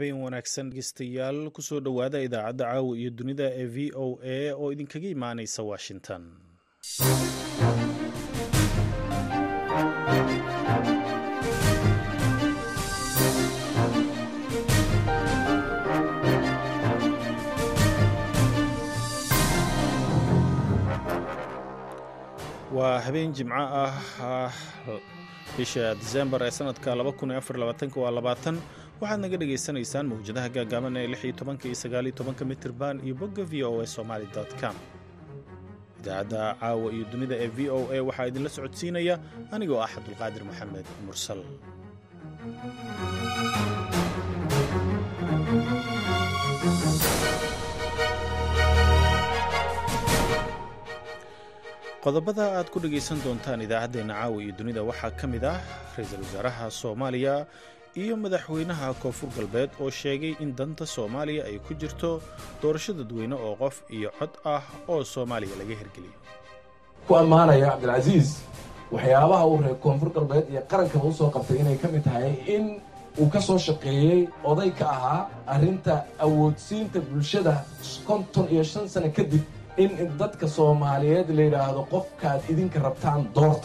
habeen wanaagsan dhegeystayaal kusoo dhowaada idaacadda caawa iyo dunida ee v o a oo idinkaga imaaneysa washington waa habeen jimco ah bisha disembar ee sanadka waa labaatan waxaad naga dhagaysanaysaan mawjadaha gaagaaban ee lix iyo tobanka iyo sagaal iyo tobanka mitirban iyo bogga v o a somaali com idaacadda caawa iyo dunida ee v o a waxaa idinla socodsiinaya anigoo ah cabdulqaadir maxamed mursal qodobada aad ku dhegaysan doontaan idaacaddeenna caawa iyo dunida waxaa ka mid ah ra-iisul wasaaraha soomaaliya iyo madaxweynaha koonfur galbeed oo sheegay in danta soomaaliya ay ku jirto doorasho dadweyne oo qof iyo cod ah oo soomaaliya laga hirgeliyo ku ammaanaya cabdilcasiis waxyaabaha uu reer koonfur galbeed iyo qarankaba u soo qabtay inay ka mid tahay in uu ka soo shaqeeyey oday ka ahaa arrinta awoodsiinta bulshada konton iyo shan sano kadib in dadka soomaaliyeed la yidhaahdo qofkaad idinka rabtaan doorta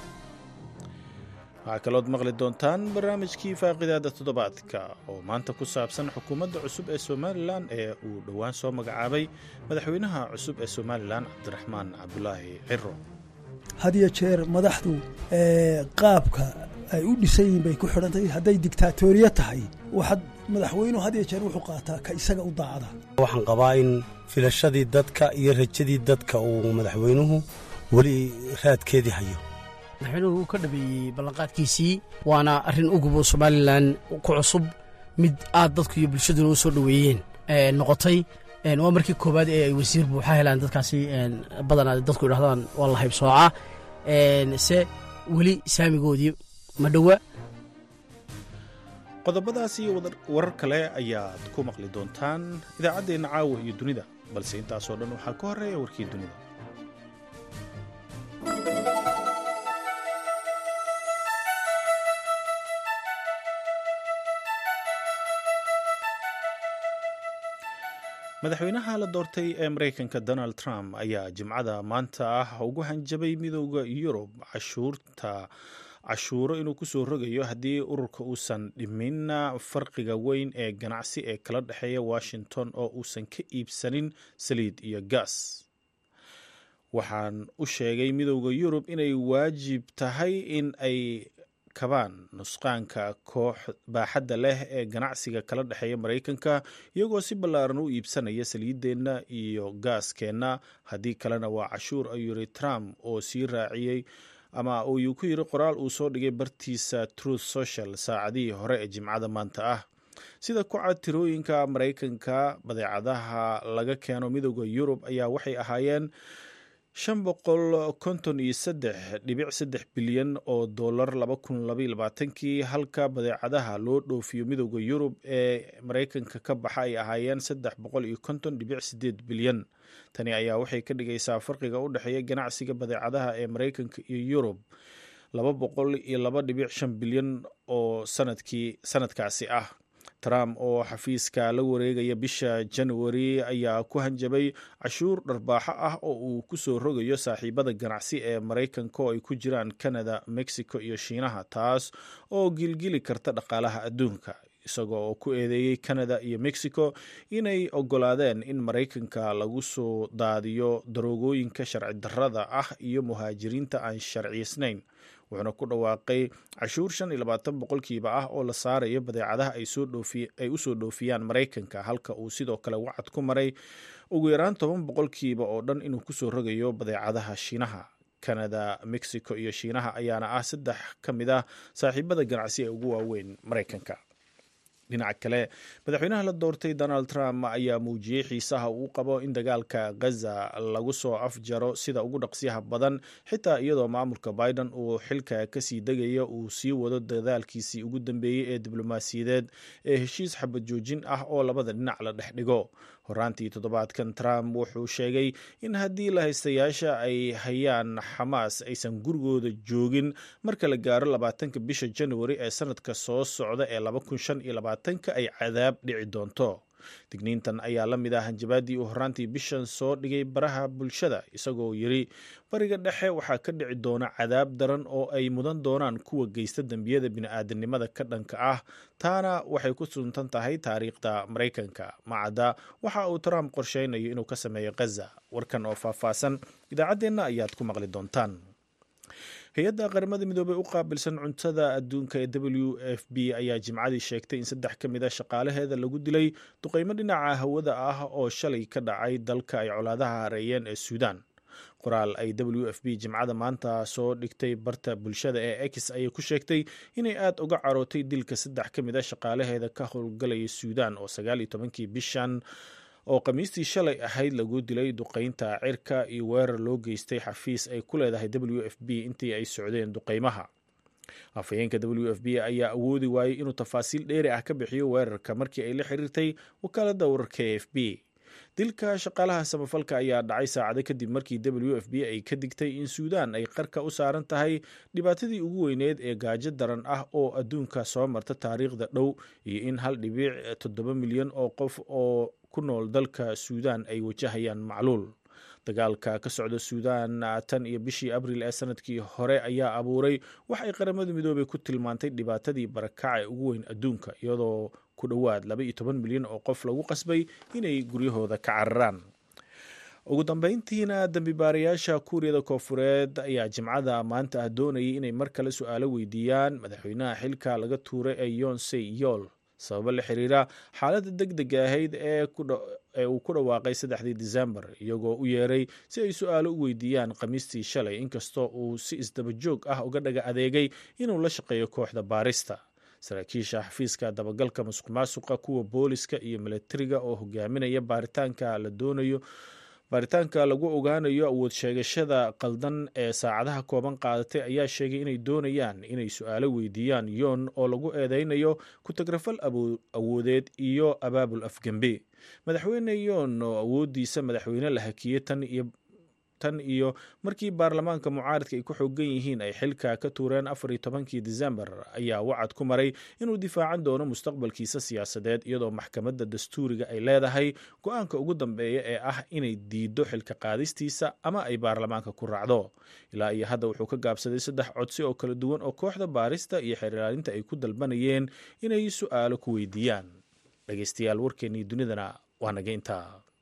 waxaa kalood maqli doontaan barnaamijkii faaqidaada toddobaadka oo maanta ku saabsan xukuumadda cusub ee somalilan ee uu dhowaan soo magacaabay madaxweynaha cusub ee somalilan cabdiraxmaan cabdulaahi ciro had iyo jeer madaxdu qaabka ay u dhisan yihiin bay ku xidhantahay hadday digtaatoriya tahay waxaad madaxweynuhu had iyo jeer wuxuu qaataa ka isaga u daacada waxaan qabaa in filashadii dadka iyo rajadii dadka uu madaxweynuhu weli raadkeedii hayo madaxweynuhu wuu ka dhabeeyey ballanqaadkiisii waana arrin ugubo somalilan ku cusub mid aad dadku iyo bulshaduna u soo dhoweeyeen noqotay waa markii koowaad ee ay wasiir buuxa helaan dadkaasi badanaa dadku idhahdaan waa la haybsooca se weli saamigoodii ma dhowa qodobadaas iyo warar kale ayaad ku maqli doontaan idaacaddeenna caawa iyo dunida balse intaasoo dhan waxaa ka horreeya warkii dunida madaxweynaha la doortay ee maraykanka donald trump ayaa jimcada maanta ah ugu hanjabay midooda yurub cashuurta cashuuro inuu kusoo rogayo haddii ururka uusan dhimin farqiga weyn ee ganacsi ee kala dhexeeya washington oo uusan ka iibsanin saliid iyo gaas waxaan u sheegay midooda yurub inay waajib tahay in ay kabaan nusqaanka koox baaxadda leh ee ganacsiga kala dhexeeya maraykanka iyagoo si ballaaran u iibsanaya saliiddeenna iyo gaaskeenna haddii kalena waa cashuur ayuu yiri trump oo sii raaciyey ama uu ku yiri qoraal uu soo dhigay bartiisa truth social saacadihii hore ee jimcada maanta ah sida ku cad tirooyinka maraykanka badeecadaha laga keeno midooda yurub ayaa waxay ahaayeen shan boqol konton iyo saddex dhibic saddex bilyan oo dollar laba kun labaiyo labaatankii halka badeecadaha loo dhoofiyo midooda yurub ee maraykanka ka baxa ay ahaayeen saddex boqol iyo konton dhibic sideed bilyan tani ayaa waxay ka dhigaysaa farqiga u dhexeeya ganacsiga badeecadaha ee maraykanka iyo yurub laba boqol iyo laba dhibic shan bilyan oo sanadkii sanadkaasi ah trump oo xafiiska la wareegaya bisha januari ayaa ku hanjabay cashuur dharbaaxo ah oo uu kusoo rogayo saaxiibada ganacsi ee maraykanka oo ay ku jiraan canada mexico iyo shiinaha taas oo gilgili karta dhaqaalaha adduunka isagoo oo ku eedeeyey canada iyo mexico inay ogolaadeen in maraykanka lagu soo daadiyo daroogooyinka sharci darrada ah iyo muhaajiriinta aan sharciysnayn wuxuuna ku dhawaaqay cashuur shan iyo labaatan boqolkiiba ah oo la saarayo badeecadaha ay u soo dhoofiyaan maraykanka halka uu sidoo kale wacad ku maray ugu yaraan toban boqolkiiba oo dhan inuu kusoo rogayo badeecadaha shiinaha canada mexico iyo shiinaha ayaana ah saddex ka mid ah saaxiibada ganacsi ee ugu waaweyn maraykanka dhinaca kale madaxweynaha la doortay donald trump ayaa muujiyey xiisaha uu qabo in dagaalka gaza lagu soo afjaro sida ugu dhaqsiyaha badan xitaa iyadoo maamulka biden uu xilka kasii degayo uu sii wado dadaalkiisii ugu dambeeyey ee diblomaasiyadeed ee heshiis xabad joojin ah oo labada dhinac la dhex dhigo horaantii toddobaadkan trump wuxuu sheegay in haddii lahaystayaasha ay hayaan xamaas aysan gurigooda joogin marka la gaaro labaatanka bisha januari ee sanadka soo socda ee labaatanka ay cadaab dhici doonto digniintan ayaa la mid ah hanjabaadii uu horraantii bishan soo dhigay baraha bulshada isagoo yiri bariga dhexe waxaa ka dhici doona cadaab daran oo ay mudan doonaan kuwa geysta dembiyada bini'aadanimada ka dhanka ah taana waxay ku suntan tahay taariikhda maraykanka macadda waxa uu trump qorsheynayo inuu ka sameeyo khaza warkan oo faahfaahsan idaacaddeenna ayaad ku maqli doontaan hay-adda qaramada midoobey u qaabilsan cuntada adduunka ee w f b ayaa jimcadii sheegtay in saddex ka mid a shaqaalaheeda lagu dilay duqeymo dhinaca hawada ah oo shalay ka dhacay dalka ay colaadaha hareeyeen ee suudaan qoraal ay w f b jimcada maanta soo dhigtay barta bulshada ee x ayay ku sheegtay inay aada uga carootay dilka saddex ka mid a shaqaalaheeda ka howlgalaya suudaan oo sagaal iyo tobankii bishan oo khamiistii shalay ahayd lagu dilay duqeynta cirka iyo weerar loo geystay xafiis ay ku leedahay w f b intii ay socdeen duqeymaha afhayeenka w f b ayaa awoodi waayey inuu tafaasiil dheeri ah ka bixiyo weerarka markii ay la xiriirtay wakaaladda wararka e f b dilka shaqaalaha samafalka ayaa dhacay saacado kadib markii w f b ay ka digtay in suudaan ay qarka u saaran tahay dhibaatadii ugu weyneed ee gaajo daran ah oo adduunka soo marta taariikhda dhow iyo in hal dhibiic toddoba milyan oo qof oo ku nool dalka suudaan ay wajahayaan macluul dagaalka ka socda suudaan tan iyo bishii abril ee sanadkii hore ayaa abuuray wax ay qaramada midoobey ku tilmaantay dhibaatadii barakaca ee ugu weyn adduunka iyadoo ku dhowaad laba iyo toban milyan oo qof lagu qasbay inay guryahooda ka cararaan ugu dambeyntiina dambibaarayaasha kuuriyada koofureed ayaa jimcada maanta ah doonayay inay mar kale su-aalo weydiiyaan madaxweynaha xilka laga tuuray ee yonsey yool sababo la xiriira xaaladda deg dega ahayd ee uu ku dhawaaqay saddexdii disembar iyagoo u yeeray si ay su-aalo u weydiiyaan khamiistii shalay inkastoo uu si isdaba joog ah uga dhaga adeegay inuu la shaqeeyo kooxda baarista saraakiisha xafiiska dabagalka musuq maasuqa kuwa booliska iyo milatariga oo hogaaminaya baaritaanka la doonayo baaritaanka lagu ogaanayo awood sheegashada qaldan ee saacadaha kooban qaadatay ayaa sheegay inay doonayaan inay su-aalo weydiiyaan yoon oo lagu eedeynayo ku-tagrafal awoodeed iyo abaabul afgembe madaxweyne yoon oo awoodiisa madaxweyne la hakiyey tan iyo tan iyo markii baarlamaanka mucaaradka ay ku xoogan yihiin ay xilka ka tuureen afar iyo tobankii disembar ayaa wacad ku maray inuu difaacan doono mustaqbalkiisa siyaasadeed iyadoo maxkamadda dastuuriga ay leedahay go-aanka ugu dambeeya ee ah inay diido xilka qaadistiisa ama ay baarlamaanka ku raacdo ilaa iyo hadda wuxuu ka gaabsaday saddex codsi oo kala duwan oo kooxda baarista iyo xeerlaalinta ay ku dalbanayeen inay su-aalo ku weydiiyaan dhegeystayaal warkeennii dunidana waa naga intaa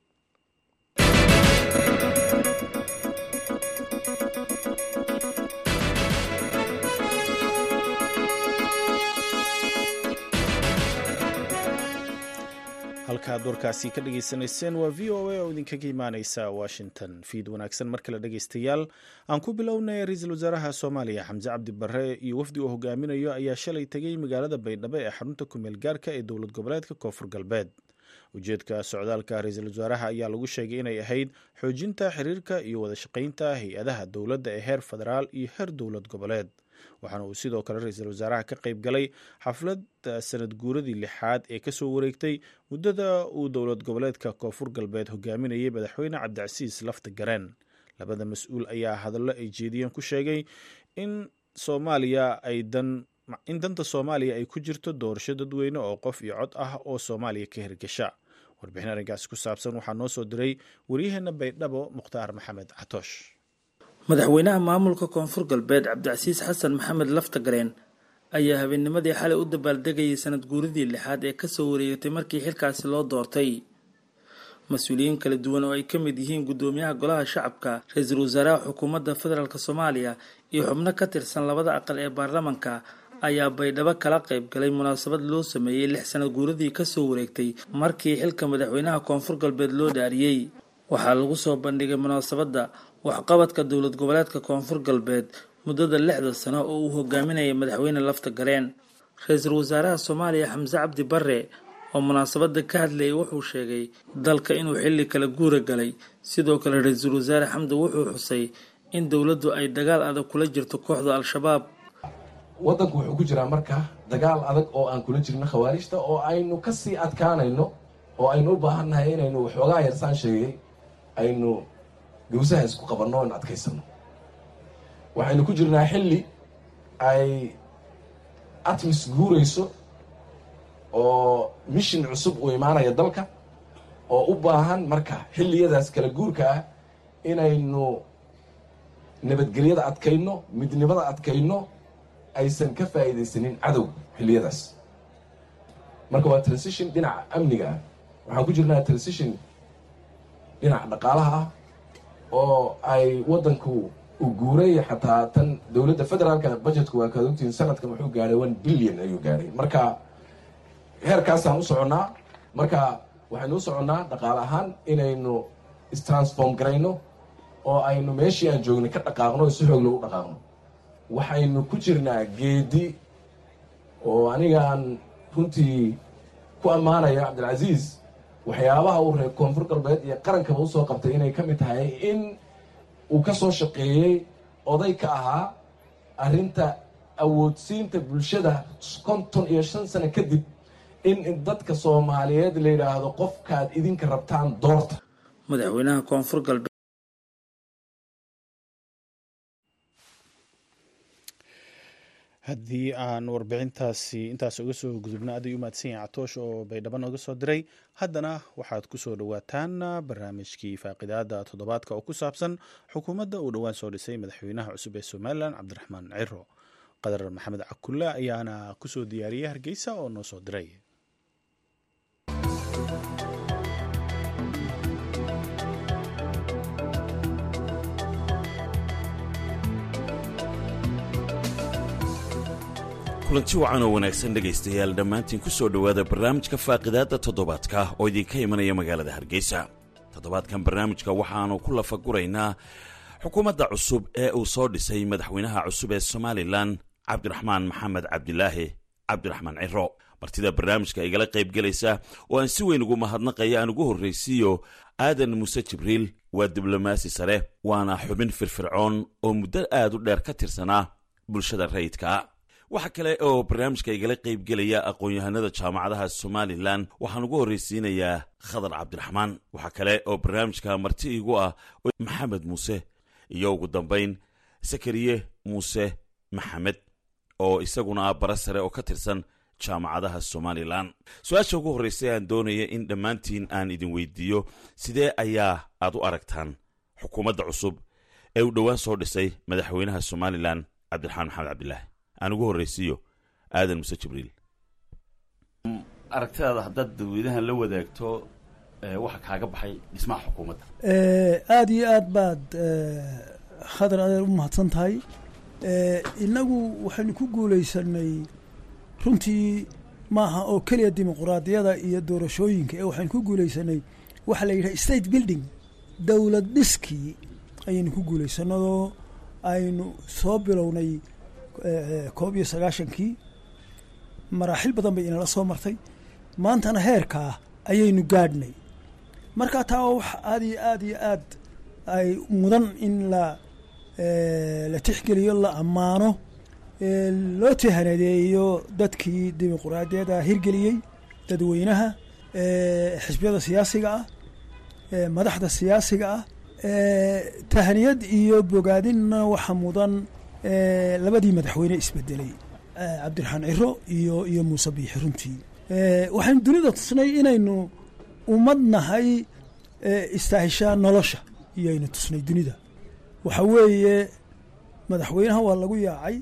halkaad warkaasi ka dhageysanayseen waa v o a oo idinkaga imaaneysa washington fiid wanaagsan mar kale dhegeystayaal aan ku bilownay ra-iisul wasaaraha soomaaliya xamse cabdi barre iyo wafdi uu hogaaminayo ayaa shalay tegay magaalada baydhabo ee xarunta kumeel gaarka ee dowlad goboleedka koonfur galbeed ujeedka socdaalka ra-iisul wasaaraha ayaa lagu sheegay inay ahayd xoojinta xiriirka iyo wada shaqaynta hay-adaha dowladda ee heer federaal iyo heer dowlad goboleed waxaana uu sidoo kale ra-iisul wasaaraha ka qayb galay xaflad sanad guuradii lixaad ee kasoo wareegtay muddada uu dowlad goboleedka koonfur galbeed hogaaminayay madaxweyne cabdicasiis lafta gareen labada mas-uul ayaa hadallo ay jeediyeen ku sheegay in soomaaliya ay dan in danta soomaaliya ay ku jirto doorasho dadweyne oo qof iyo cod ah oo soomaaliya ka hirgasha warbixin arrinkaasi ku saabsan waxaa noo soo diray waryaheena baydhabo mukhtaar maxamed catoosh madaxweynaha maamulka koonfur galbeed cabdicasiis xasan maxamed laftagareen ayaa habeennimadii xalay u dabaaldegayay sanad guuridii lixaad ee kasoo wareegatay markii xilkaasi loo doortay mas-uuliyiin kala duwan oo ay ka mid yihiin guddoomiyaha golaha shacabka ra-iisul wasaaraha xukuumadda federaalk soomaaliya iyo xubno ka tirsan labada aqal ee baarlamanka ayaa baydhabo kala qayb galay munaasabad loo sameeyey lix sanad guuradii kasoo wareegtay markii xilka madaxweynaha koonfur galbeed loo dhaariyey waxaa lagu soo bandhigay munaasabadda waxqabadka dowlad goboleedka koonfur galbeed muddada lixda sano oo uu hogaaminayay madaxweyne lafta gareen ra-iisul wasaaraha soomaaliya xamse cabdi barre oo munaasabadda ka hadlayay wuxuu sheegay dalka inuu xilli kala guura galay sidoo kale ra-iisul wasaare xamdi wuxuu xusay in dowladdu ay dagaal adag kula jirto kooxda al-shabaab waddanku wuxuu ku jiraa marka dagaal adag oo aan kula jirno khawaarijta oo aynu kasii adkaanayno oo aynu u baahannahay inaynu waxoogaa yarsaan sheegay aynu gawsaha isku qabanno in adkaysano waxaynu ku jirnaa xilli ay atmis guurayso oo mishin cusub uu imaanaya dalka oo u baahan marka xilliyadaas kala guurka ah inaynu nabadgelyada adkayno midnimada adkayno aysan ka faa'iidaysanin cadow xilliyadaas marka waa transition dhinaca amniga ah waxaan ku jirnaa transition dhinaca dhaqaalaha ah oo ay waddanku uu guuray xataa tan dowladda federaalka budgetku waa kaad ogtihiin sanadkan wuxuu gaadhay one billion ayuu gaadhay marka heerkaasaan u soconnaa marka waxaynu u soconnaa dhaqaale ahaan inaynu istransform garayno oo aynu meeshii aan joognay ka dhaqaaqno si xoogla u dhaqaaqno waxaynu ku jirnaa geedi oo anigaan runtii ku ammaanayo cabdilcasiis waxyaabaha uu reer koonfur galbeed iyo qarankaba usoo qabtay inay ka mid tahay in uu ka soo shaqeeyey oday ka ahaa arrinta awoodsiinta bulshada konton iyo shan sano kadib in dadka soomaaliyeed la yidhaahdo qofkaad idinka rabtaan doorta madaxweynaha koonfur galbeed haddii aan warbixintaasi intaas uga soo gudubno aad ay u mahadsan yahay catoosh oo baydhabo nooga soo diray haddana waxaad ku soo dhowaataan barnaamijkii faaqidaada toddobaadka oo ku saabsan xukuumadda uu dhowaan soo dhisay madaxweynaha cusub ee somalilan cabdiraxmaan ciro qadar maxamed cakulle ayaana ku soo diyaariyey hargeysa oo noo soo diray kulanti wacan oo wanaagsan dhegaystayaal dhammaantiin ku soo dhowaada barnaamijka faaqidaadda toddobaadka oo idinka imanaya magaalada hargeysa toddobaadkan barnaamijka waxaannu ku lafaguraynaa xukuumadda cusub ee uu soo dhisay madaxweynaha cusub ee somalilan cabdiraxmaan maxamed cabdilaahi cabdiraxmaan ciro martida barnaamijka igala qaybgelaysa oo aan si weyn ugu mahadnaqaya aan ugu horraysiiyo aadan muuse jibriil waa diblomaasi sare waana xubin firfircoon oo muddo aad u dheer ka tirsanaa bulshada rayidkaa waxaa kale oo barnaamijka igala qaybgelaya aqoon-yahanada jaamacadaha somalilan waxaan ugu horraysiinayaa khadar cabdiraxmaan waxaa kale oo barnaamijka marti igu ah maxamed muuse iyo ugu dambayn sakariye muuse maxamed oo isaguna ah bara sare oo ka tirsan jaamacadaha somalilan su-aasha ugu horraysa aan doonaya in dhammaantiin aan idin weydiiyo sidee ayaa aad u aragtaan xukuumadda cusub ee uu dhowaan soo dhisay madaxweynaha somalilan cabdiraxmaan maxamed cabdilaahi aan ugu horraysiiyo aadan muse jibriil aragtidaada haddaad dadweynahan la wadaagto waxa kaaga baxay dhismaha xukuumadda aada iyo aad baad khadar adeer u mahadsan tahay innagu waxaynu ku guulaysanay runtii maaha oo keliya dimuquraadiyada iyo doorashooyinka ee waxaynu ku guulaysanay waxaa la yidhaha state building dowlad dhiskii ayaynu ku guulaysanadoo aynu soo bilownay koob iyo sagaashankii maraaxil badan bay inala soo martay maantana heerkaa ayaynu gaadhnay marka taa waa wax aad iyo aad iyo aad ay mudan in la la tixgeliyo la ammaano loo tihanadeeyo dadkii dimuquraadiyada hirgeliyey dadweynaha xisbiyada siyaasiga ah madaxda siyaasiga ah tahaniyad iyo bogaadinna waxa mudan labadii madaxweyne isbedelay cabdiraxmaan ciro iyo iyo muuse biixi runtii waxaynu dunida tusnay inaynu ummad nahay istaahishaa nolosha iyoaynu tusnay dunida waxa weeye madaxweynaha waa lagu yaacay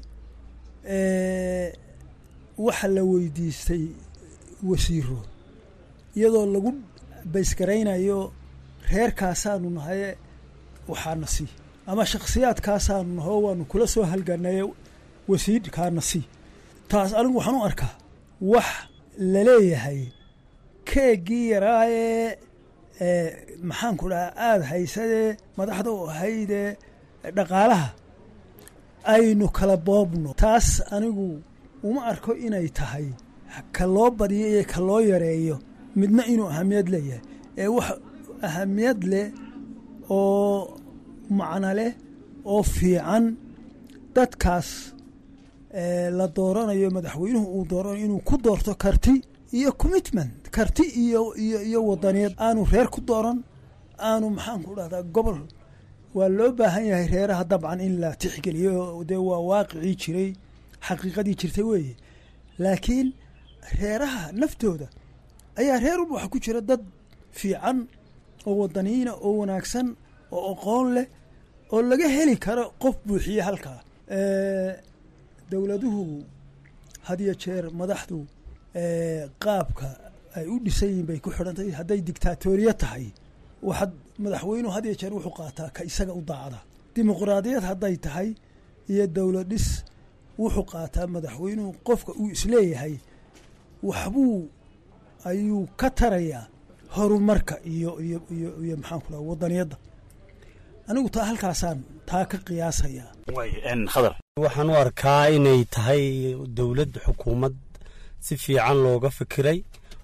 waxa la weydiistay wasiiro iyadoo lagu baysgaraynayo reerkaasaanu nahaye waxaana sii ama shakhsiyaadkaasaanu naho waanu kula soo halganaye wasiirkaana sii taas anigu waxaan u arkaa wax laleeyahay keeggii yaraayee maxaanku dhahaa aada haysadee madaxda u ahaydee dhaqaalaha aynu kala boobno taas anigu uma arko inay tahay ka loo badiyo iyo ka loo yareeyo midna inuu ahamiyad leeyahay ee wax ahamiyad leh oo macno leh oo fiican dadkaas la dooranayo madaxweynuhu uu dooranayo inuu ku doorto karti iyo commitment karti iyo iyo iyo wadaniyeed aanu reer ku dooran aanu maxaanku dhahdaa gobol waa loo baahan yahay reeraha dabcan in la tixgeliyo dee waa waaqicii jiray xaqiiqadii jirtay weeye laakiin reeraha naftooda ayaa reer walba waxaa ku jira dad fiican oo wadaniina oo wanaagsan oo aqoon leh oo laga heli karo qof buuxiye halkaa dowladuhu had iyo jeer madaxdu qaabka ay u dhisan yihiin bay ku xidhantahay hadday dictaatoriya tahay waxaad madaxweynuhu had iyo jeer wuxuu qaataa ka isaga u daacda dimuqraadiyad hadday tahay iyo dowlad dhis wuxuu qaataa madaxweynuhu qofka uu isleeyahay waxbuu ayuu ka tarayaa horumarka iyo iyo iyo iyo maxaanku dhaha wadaniyadda anigu taa halkaasaan taa ka qiyaasayaa khadar waxaan u arkaa inay tahay dowlad xukuumad si fiican looga fikiray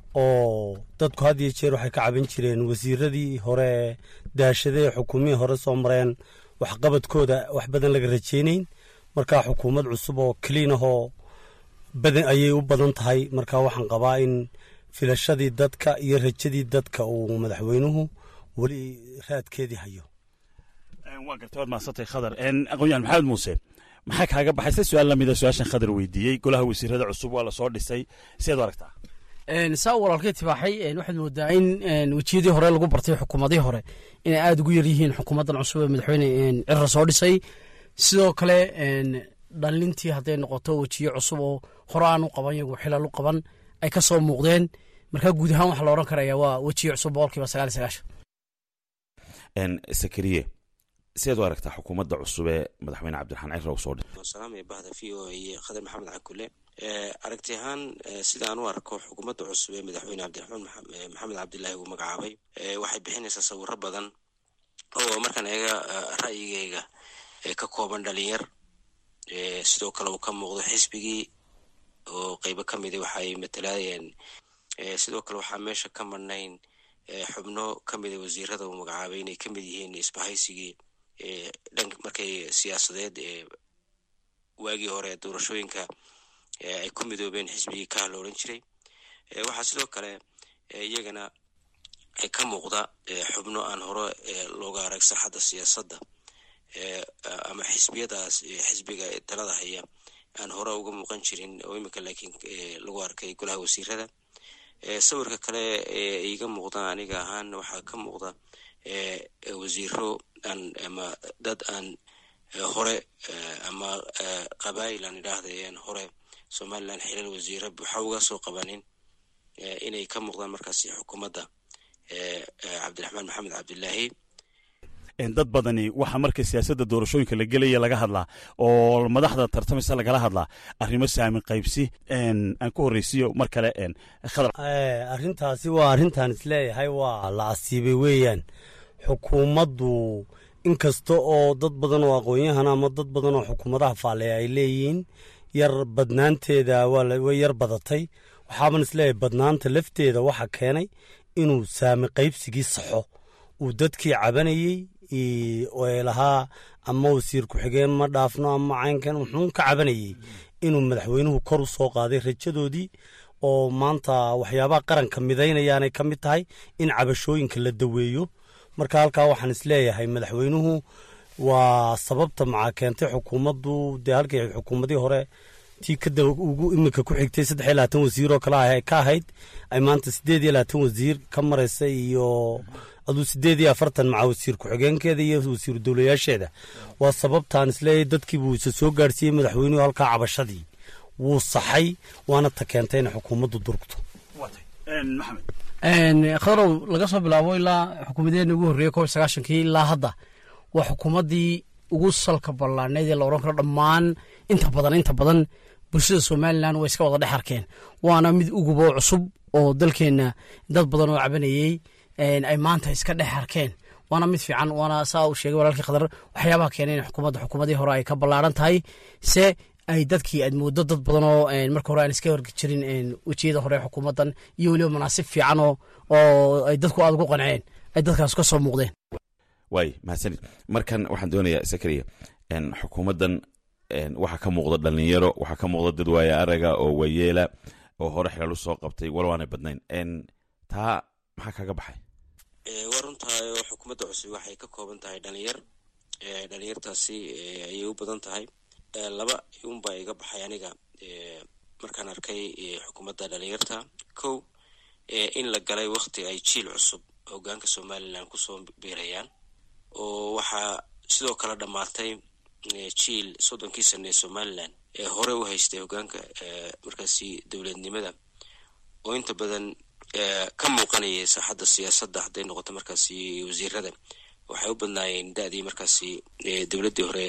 oo dadku had iyo jeer waxay ka caban jireen wasiiradii hore daashadee xukuumihii hore soo mareen waxqabadkooda wax badan laga rajaynayn markaa xukuumad cusub oo keliin ahoo badan ayay u badan tahay markaa waxaan qabaa in filashadii dadka iyo rajadii dadka uu madaxweynuhu weli raadkeedii hayo waa gartay waad mahadsantay khadar aqoonyahan maxamed muuse maxaa kaaga baxay se su-aal lamida su-aashan khadar weydiiyey golaha wasiirada cusub waa lasoo dhisay sideed u aragtaa saa walaalkay tibaaxay waxaad moodaa in wejiyadii hore lagu bartay xukuumadii hore inay aada ugu yar yihiin xukuumaddan cusub ee madaxweyne cirra soo dhisay sidoo kale dhalintii hadday noqoto wejiye cusub oo hore aan u qaban yagu xilal u qaban ay ka soo muuqdeen markaa guud ahaan waxaa la odhan karaya waa wejiye cusub boqolkiiba sagaal iyo sagaashan sakariye sideed u aragtaa xukuumadda cusub ee madaxweyne cabdiraxmaan cirra uu soo dhisay salaamaya bahda v o a iyo khadar maxamed cakule aragti ahaan sida aan u arko xukuumadda cusub ee madaxweyne cabdiraxmaan maxamed cabdilaahi uu magacaabay waxay bixinaysaa sawiro badan oo markaan eega ra'yigeyga ka kooban dhalinyar sidoo kale uu ka muuqdo xisbigii oo qeybo ka mida waxay matalaayeen sidoo kale waxaa meesha ka marnayn xubno ka mida wasiirada uu magacaabay inay ka mid yihiin isbahaysigii dhank markay siyaasadeed ee waagii hore doorashooyinka ay ku midoobeen xisbigii kaha la odhan jiray waxaa sidoo kale iyagana ka muuqda xubno aan hore looga arag saxadda siyaasadda ama xisbiyadaas xisbiga talada haya aan hore uga muuqan jirin oo imika laakiin lagu arkay golaha wasiirada sawirka kale ee iga muuqda aniga ahaan waxaa ka muuqda wasiiro aan ama dad aan hore ama qabaayil aan idhaahdayeen hore somalilan xilal wasiira buuxa uga soo qabanin inay ka muuqdaan markaasi xukuumadda cabdiraxmaan maxamed cabdilaahi dad badani waxaa marka siyaasadda doorashooyinka la gelaya laga hadlaa oo madaxda tartamaysa lagala hadlaa arrimo saamin qaybsi aan ku horreysiyo mar kale khadar arrintaasi waa arrintaan isleeyahay waa la asiibay weeyaan xukuumaddu inkasta oo dad badan oo aqoon-yahan ama dad badan oo xukuumadaha faalleya ay leeyihiin yar badnaanteeda way yar badatay waxaaban isleeyahay badnaanta lafteeda waxa keenay inuu saami qaybsigii saxo uu dadkii cabanayey ee lahaa ama wasiir ku-xigeen ma dhaafno ama caynkan wuxuun ka cabanayey inuu madaxweynuhu kor u soo qaaday rajadoodii oo maanta waxyaabaha qaranka midaynayaanay ka mid tahay in cabashooyinka la daweeyo marka halkaa waxaan isleeyahay madaxweynuhu waa sababta maxaa keentay xukuumaddu dee halkii xukuumadii hore tii kada ugu iminka ku xigtay saddex iyo labaatan wasiir oo kale ka ahayd ay maanta siddeed iyo labaatan wasiir ka maraysa iyo aduu siddeed iyo afartan maca wasiir ku-xigeenkeeda iyo wasiiru dowlayaasheeda waa sababtaan isleeyahay dadkii buu isa soo gaadhsiiyey madaxweynuhu halkaa cabashadii wuu saxay waana ta keentay inay xukuumaddu durugto khadarow laga soo bilaabo ilaa xukuumadeena ugu horreeyey kob sagaashankii ilaa hadda waa xukuumaddii ugu salka ballaaneed ee la odhan karo dhammaan inta badan inta badan bulshada somalilan way iska wada dhex arkeen waana mid uguboo cusub oo dalkeenna dad badan oo cabanayey ay maanta iska dhex arkeen waana mid fiican waana saa uu sheegay walaalkii khadar waxyaabaha keenay in xukuumadda xukuumadii hore ay ka ballaaran tahay se ay dadkii aad moodo dad badan oo marka hore aan iska horgi jirin wejiyada hore xukuumaddan iyo weliba manaasib fiican oo oo ay dadku aada ugu qanceen ay dadkaas ka soo muuqdeen waay mahadsanid markan waxaan doonayaa sakariya xukuumaddan waxaa ka muuqda dhalinyaro waxaa ka muuqda dad waaya araga oo waayeela oo hore xilal u soo qabtay walow aanay badnayn taa maxaa kaga baxay waa runtahay oo xukuumadda cusub waxay ka kooban tahay dhalinyar dhalinyartaasi ayay u badan tahay laba unbaa iga baxay aniga markaan arkay xukuumadda dhalinyarta kow in la galay wakti ay jiil cusub hogaanka somalilan kusoo biirayaan oo waxaa sidoo kale dhammaatay jiil soddonkii sane ee somalilan ee hore u haystay hogaanka markaasi dowladnimada oo inta badan ka muuqanayay saaxadda siyaasadda hadday noqoto markaasi wasiirada waxay u badnaayeen da-dii markaasi dowladdii hore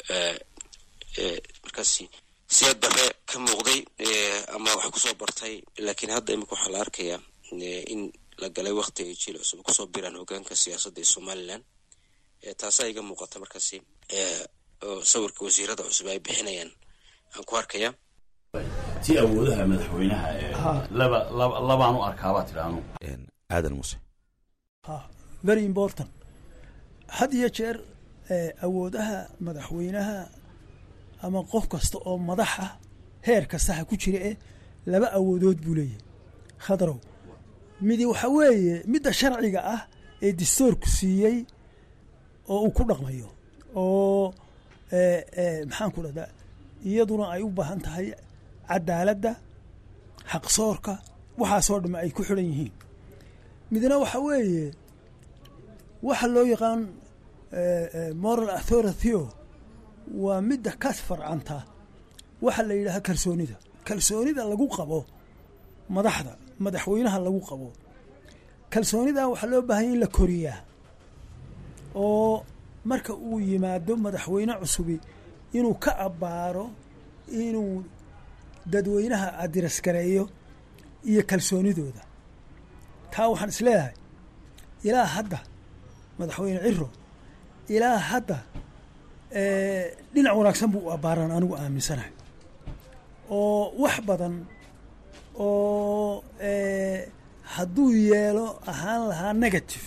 markaasi siyaad bare ka muuqday ama wax kusoo bartay laakiin hadda imika waxaa la arkayaa in la galay wakti ay jiil cusub kusoo biraan hogaanka siyaasadda ee somalilan taasaa iga muuqata markaasi sawirka wasiirada cusub ay bixinayaan aan ku arkaya ti awoodaha madaxweynaha laba labaan u arkaabaa tidhaanu aadan muse very important had iyo jeer awoodaha madaxweynaha ama qof kasta oo madaxa heer kasta ha ku jira eh laba awoodood buu leeyahay khadrow midi waxa weeye midda sharciga ah ee dastoorku siiyey oo uu ku dhaqmayo oo maxaan ku dhahdaa iyaduna ay u baahan tahay cadaaladda xaqsoorka waxaasoo dhamme ay ku xidhan yihiin midna waxa weeye waxa loo yaqaan moral authority-o waa midda ka farcanta waxa la yidhaaha kalsoonida kalsoonida lagu qabo madaxda madaxweynaha lagu qabo kalsoonida waxaa loo baahanya in la koriyaa oo marka uu yimaado madaxweyne cusubi inuu ka abbaaro inuu dadweynaha adirasgareeyo iyo kalsoonidooda taa waxaan isleeyahay ilaa hadda madaxweyne ciro ilaa hadda dhinac wanaagsan buu u abbaaran anigu aaminsanahay oo wax badan oo hadduu yeelo ahaan lahaa negative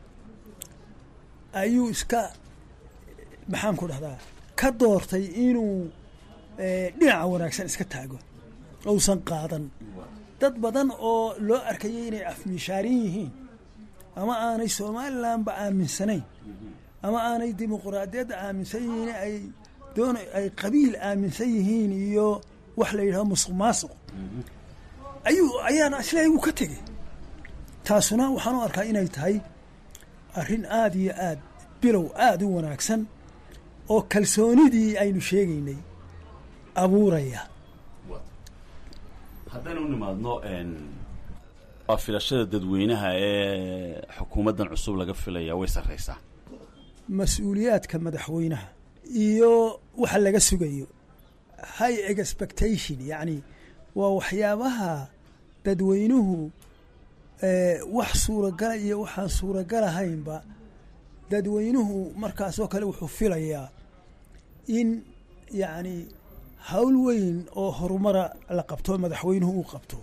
ayuu iska maxaan ku dhahdaa ka doortay inuu dhinaca wanaagsan iska taago ousan qaadan dad badan oo loo arkayay inay afmishaarin yihiin ama aanay somalilanba aaminsanayn ama aanay dimuquraadiyadda aaminsan yihiin ay doon ay qabiil aaminsan yihiin iyo wax la yidhaho musuq maasuq ayuu ayaana isleeyahy wuu ka tegey taasuna waxaan u arkaa inay tahay arrin aada iyo aad bilow aada u wanaagsan oo kalsoonidii aynu sheegaynay abuuraya haddaynu u nimaadno waa filashada dadweynaha ee xukuumaddan cusub laga filaya way sarraysaa mas-uuliyaadka madaxweynaha iyo waxa laga sugayo high expectation yacni waa waxyaabaha dadweynuhu wax suuragala iyo waxaan suuragalahaynba dadweynuhu markaasoo kale wuxuu filayaa in yacni hawl weyn oo horumara la qabto madaxweynuhu uu qabto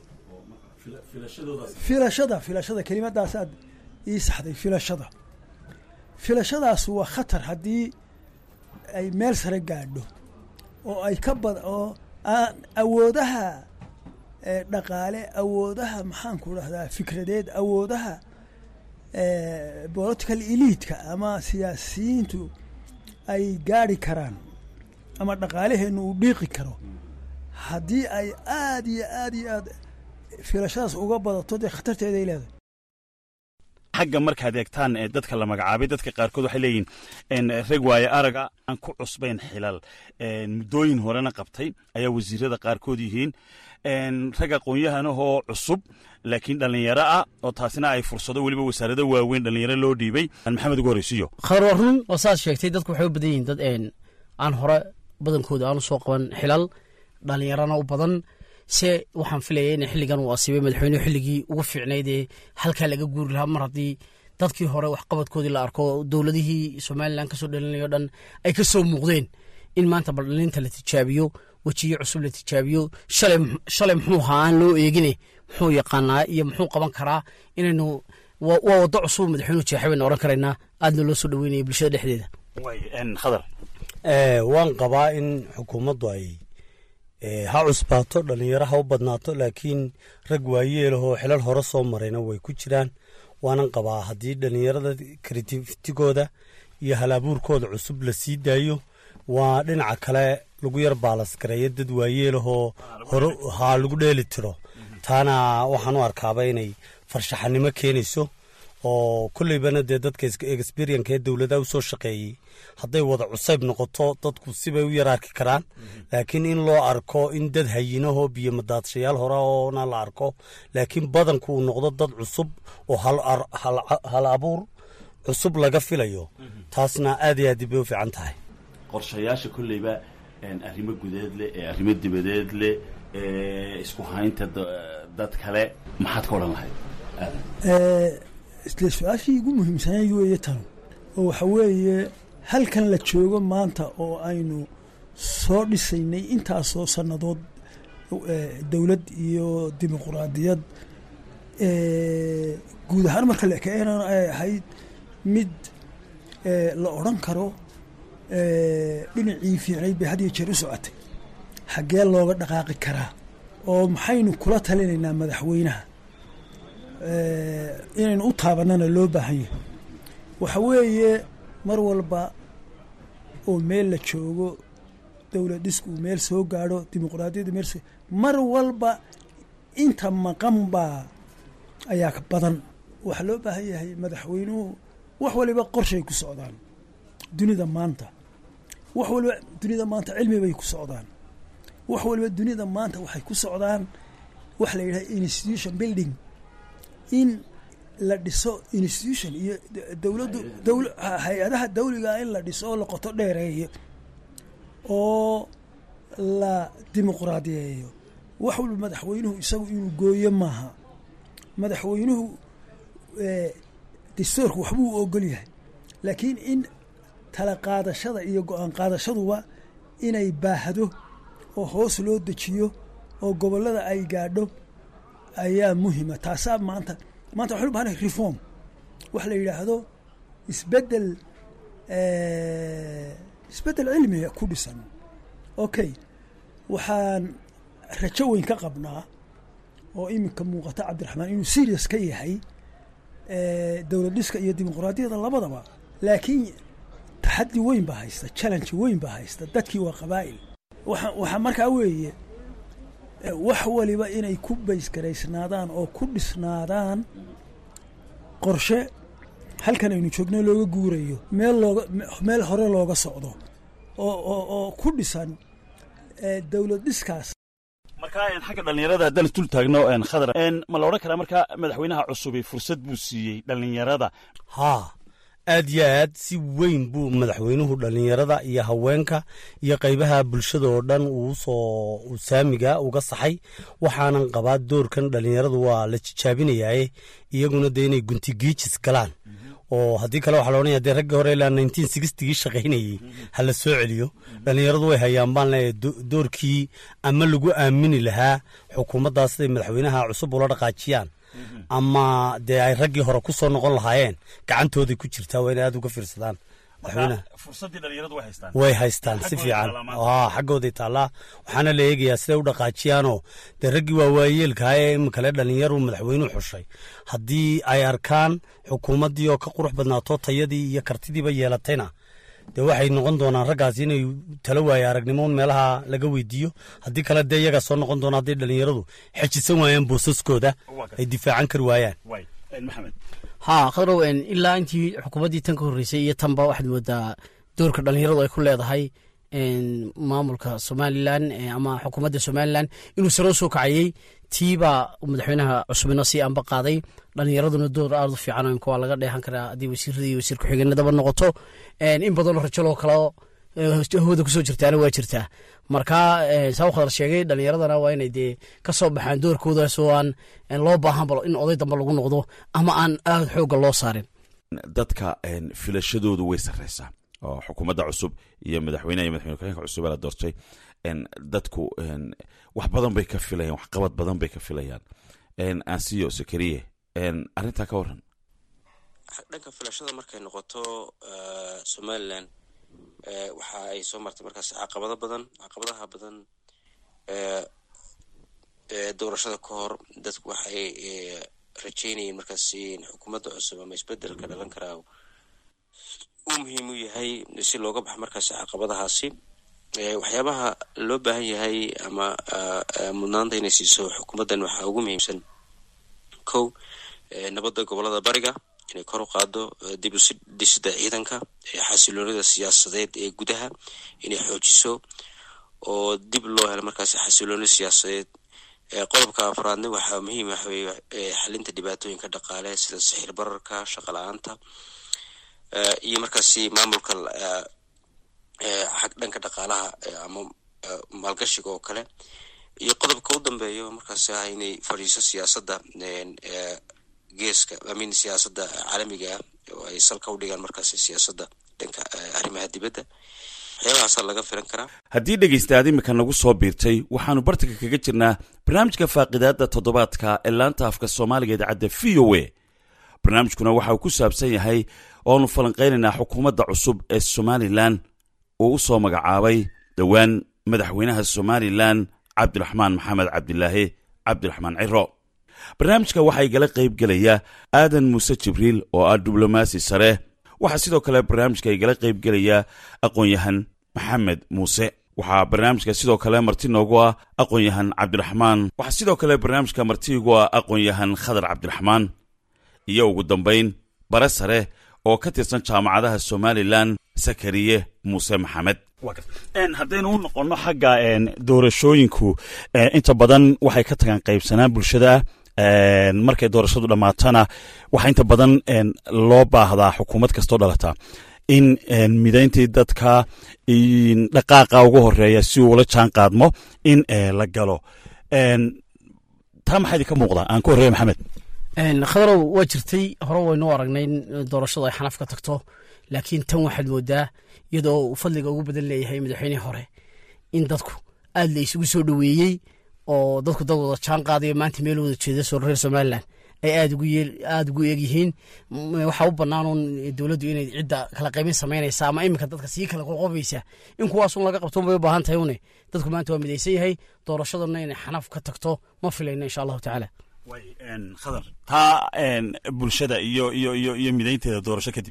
filashada filashada kelimadaasaad ii saxday filashada filashadaas waa khatar haddii ay meel sare gaadho oo ay ka bad oo aan awoodaha dhaqaale awoodaha maxaan ku dhahdaa fikradeed awoodaha political eliidka ama siyaasiyiintu ay gaadhi karaan ama dhaqaalaheennu uu dhiiqi karo haddii ay aada iyo aada iyo aad filashadaas uga badato dee khatarteeday leedahay xagga markaad eegtaan ee dadka la magacaabay dadka qaarkood waxay leeyihiin rag waaye araga aan ku cusbayn xilal muddooyin horena qabtay ayaa wasiirada qaarkood yihiin rag aqoon-yahanahoo cusub laakiin dhallinyaro ah oo taasina ay fursado weliba wasaarado waaweyn dhallinyaro loo dhiibay maxamed ugu horreysiyo khar waa run oo saad sheegtay dadku waxay u badan yihiin dad aan hore badankooda aanu soo qaban xilal dhallinyarana u badan se waxaan filaya in xilligan uu asiibay madaxweynuhu xilligii ugu fiicnayd ee halkaa laga guuri lahaa mar haddii dadkii hore waxqabadkoodii la arko dowladihii somalilan kasoo dhalinayo dhan ay ka soo muuqdeen in maanta baldhalinta la tijaabiyo wejiyo cusub la tijaabiyo shalay muxuu ahaa aan loo eegine muxuu yaqaanaa iyo muxuu qaban karaa inaynu waa waddo cusub madaxweynuhu jeexay baynu ohan karaynaa aadna loo soo dhaweynaya bulshada dhexdeeda khadar waan qabaa in xukuumaddu ay ha cusbaato dhallinyaro ha u badnaato laakiin rag waayeelahoo xilal hore soo marayna way ku jiraan waanan qabaa haddii dhallinyarada kritiftigooda iyo hal abuurkooda cusub la sii daayo waa dhinaca kale lagu yar baalasgareeyo dad waayeelahoo hore haa lagu dheeli tiro taana waxaan u arkaaba inay farshaxanimo keenayso oo kolleybana dee dadka experyanka ee dowladaha usoo shaqeeyey hadday wada cusayb noqoto dadku sibay u yar arki karaan laakiin in loo arko in dad hayinahoo biyo madaadshayaal hore oona la arko laakiin badanku uu noqdo dad cusub oo hal abuur cusub laga filayo taasna aad iyo aad bay u fiican tahay qorshayaasha kolleyba arrimo gudeed leh ee arrimo dibadeed leh ee isku haynta dad kale maxaad ka odhan lahayd isle su-aashii igu muhiimsanay weeye tan oo waxa weeye halkan la joogo maanta oo aynu soo dhisaynay intaasoo sannadood dowlad iyo dimuquraadiyad guud ahaan marka la ekeenan ay ahayd mid la odran karo dhinacii fiicnayd bay had iyo jeer u socotay xaggee looga dhaqaaqi karaa oo maxaynu kula talinaynaa madaxweynaha inaynu u taabanana loo baahan yahay waxa weeye mar walba oo meel la joogo dowlad dhisku uu meel soo gaadho dimuquraadiyadda meel soo mar walba inta maqan baa ayaa ka badan waxaa loo baahan yahay madaxweynuhu wax waliba qorshay ku socdaan dunida maanta wax waliba dunida maanta cilmi bay ku socdaan wax waliba dunida maanta waxay ku socdaan waxa la yidhaha institution building in la dhiso institution iyo dowladdu dowl hay-adaha dawliga in la dhiso oo la qoto dheereeyo oo la dimuqraadiyeeyo wax walba madaxweynuhu isagu inuu gooyo maaha madaxweynuhu dastuurku waxbuu ogol yahay laakiin in tala qaadashada iyo go-aan qaadashaduba inay baahdo oo hoos loo dejiyo oo gobollada ay gaadho ayaa muhima taasaa maanta maanta waxaynu bahanay reform wax la yidhaahdo isbedel isbedel cilmiga ku dhisan okay waxaan rajo weyn ka qabnaa oo iminka muuqata cabdiraxmaan inuu serious ka yahay dowlad dhiska iyo dimuquraadiyada labadaba laakiin taxaddi weyn baa haysta challenge weyn baa haysta dadkii waa qabaa'il waa waxaa markaa weeye wax waliba inay ku baysgaraysnaadaan oo ku dhisnaadaan qorshe halkan aynu joogno looga guurayo meel looga meel hore looga socdo oo oo oo ku dhisan dowlad dhiskaas markaa xagga dhallinyarada haddaan isdul taagno khadar ma la odhan karaa markaa madaxweynaha cusubi fursad buu siiyey dhallinyarada haa aad yo aad si weyn buu madaxweynuhu dhallinyarada iyo haweenka iyo qaybaha bulshada oo dhan uusoo saamiga uga saxay waxaanan qabaa doorkan dhallinyaradu waa la jijaabinayaaye iyaguna dee inay guntigiijis galaan oo haddii kale waxaa la odhanaya dee raggii hore ilaa nineteen sixtigii shaqaynayey ha la soo celiyo dhallinyaradu way hayaan baan leeyahay doorkii ama lagu aamini lahaa xukuumaddaas siday madaxweynaha cusub ula dhaqaajiyaan ama dee ay raggii hore ku soo noqon lahaayeen gacantooday ku jirtaa waa inay aad uga fiirsadaan way haystaan si fiican xaggooday taallaa waxaana la eegayaa siday u dhaqaajiyaanoo dee raggii waa waayeelkaha ee iminkale dhallinyaru madaxweynuhu xushay haddii ay arkaan xukuumaddii oo ka qurux badnaato tayadii iyo kartidiiba yeelatayna dee waxay noqon doonaan raggaas inay talo waaye aragnimoon meelaha laga weydiiyo haddii kale dee iyagaa soo noqon doona hadday dhallinyaradu xejisan waayaan boosaskooda ay difaacan kari waayaan haa khadrow ilaa intii xukuumaddii tan ka horreysay iyo tanba waxaad moodaa doorka dhallinyaradu ay ku leedahay maamulka somalilan ama xukuumadda somalilan inuu saro soo kacayey tiibaa madaxweynaha cusubina sii anba qaaday dhallinyaraduna door aad u fiican imka waa laga dheehan karaa haddii wasiirada iyo wasiir ku-xigeenadaba noqoto in badanoo rajaloo kaleo hawada kusoo jirtaana waa jirtaa marka saa u khadar sheegay dhallinyaradana waa inay dee ka soo baxaan doorkoodaas oo aan loo baahanba in oday dambe lagu noqdo ama aan aad xoogga loo saarin dadka filashadoodu way sarreysaa oo xukuumadda cusub iyo madaxweyneha iyo madaxweyne ku-xigeenka cusub ee la doortay dadku wax badan bay ka filayaan waxqabad badan bay ka filayaan ansiyo sakariye arrintaa ka waran dhanka filashada markay noqoto somalilan waxa ay soo martay markaas caqabado badan caqabadaha badan doorashada ka hor dadku waxay rajeynayeen markaas xukuumadda cusub ama isbedelka dhalan karaa uu muhiim u yahay si looga baxo markaasi caqabadahaasi waxyaabaha loo baahan yahay ama mudnaanta inay siiso xukuumaddan waxaa ugu muhiimsan kow nabadda gobolada bariga inay kor u qaado dib u dhisida ciidanka xasiloonida siyaasadeed ee gudaha inay xoojiso oo dib loo helo markaasi xasilooni siyaasadeed qodobka afraadna waxaa muhiim waxa weye xalinta dhibaatooyinka dhaqaale sida sixir bararka shaqa la-aanta iyo markaasi maamulka xag dhanka dhaqaalaha ama maalgashiga oo kale iyo qodobka u dambeeyo markaasi ah inay fadhiiso siyaasadda geeska amin siyaasadda caalamiga ah oo ay salka u dhigaan markaasi siyaasadda dhanka arrimaha dibadda waxyaabahaasa laga filan karaa haddii dhegaystaad imika nagu soo biirtay waxaannu bartanka kaga jirnaa barnaamijka faaqidaadda toddobaadka ee laanta afka soomaaliga idaacadda v o a barnaamijkuna waxa uu ku saabsan yahay oonu falanqaynaynaa xukuumadda cusub ee somalilan uu u soo magacaabay dhowaan madaxweynaha somalilan cabdiraxmaan maxamed cabdilaahi cabdiraxmaan ciro barnaamijka waxaa igala qayb gelaya aadan muuse jibriil oo ah diblomaasi sare waxaa sidoo kale barnaamijka igala qayb gelaya aqoon-yahan maxamed muuse waxaa barnaamijka sidoo kale marti noogu ah aqoon-yahan cabdiraxmaan waxaa sidoo kale barnaamijka marti igu ah aqoon-yahan khadar cabdiraxmaan iyo ugu dambayn bare sare oo ka tirsan jaamacadaha somalilan sakariye muuse maxamed haddaynu u noqonno xagga doorashooyinku inta badan waxay ka tagaan qaybsanaan bulshada markay doorashadu dhammaatana waxaa inta badan loo baahdaa xukuumad kastoo dhalata in midayntii dadka dhaqaaqa ugu horeeya si uula jaan qaadmo in la galo taa maxaa idinka muuqdaa aan ku horreeya maxamed khadarow waa jirtay hore waynu aragnay in doorashadu ay xanaf ka tagto laakiin tan waxaad moodaa iyadoo uu fadliga ugu badan leeyahay madaxweynihii hore in dadku aad la isugu soo dhoweeyey oo dadku dad wada jaan qaadayo maanta meel wada jeeda soo reer somalilan ay aad aada ugu eegyihiin waxaa u bannaanuun dowladdu inay cidda kala qaybin samaynaysa ama iminka dadka sii kala qoqobaysa in kuwaasun laga qabto bay u baahan tahay une dadku maanta waa midaysan yahay doorashaduna inay xanaf ka tagto ma filayno insha allahu tacaala khadar taa bulshada iyo iyo iyo iyo midaynteeda doorasho kadib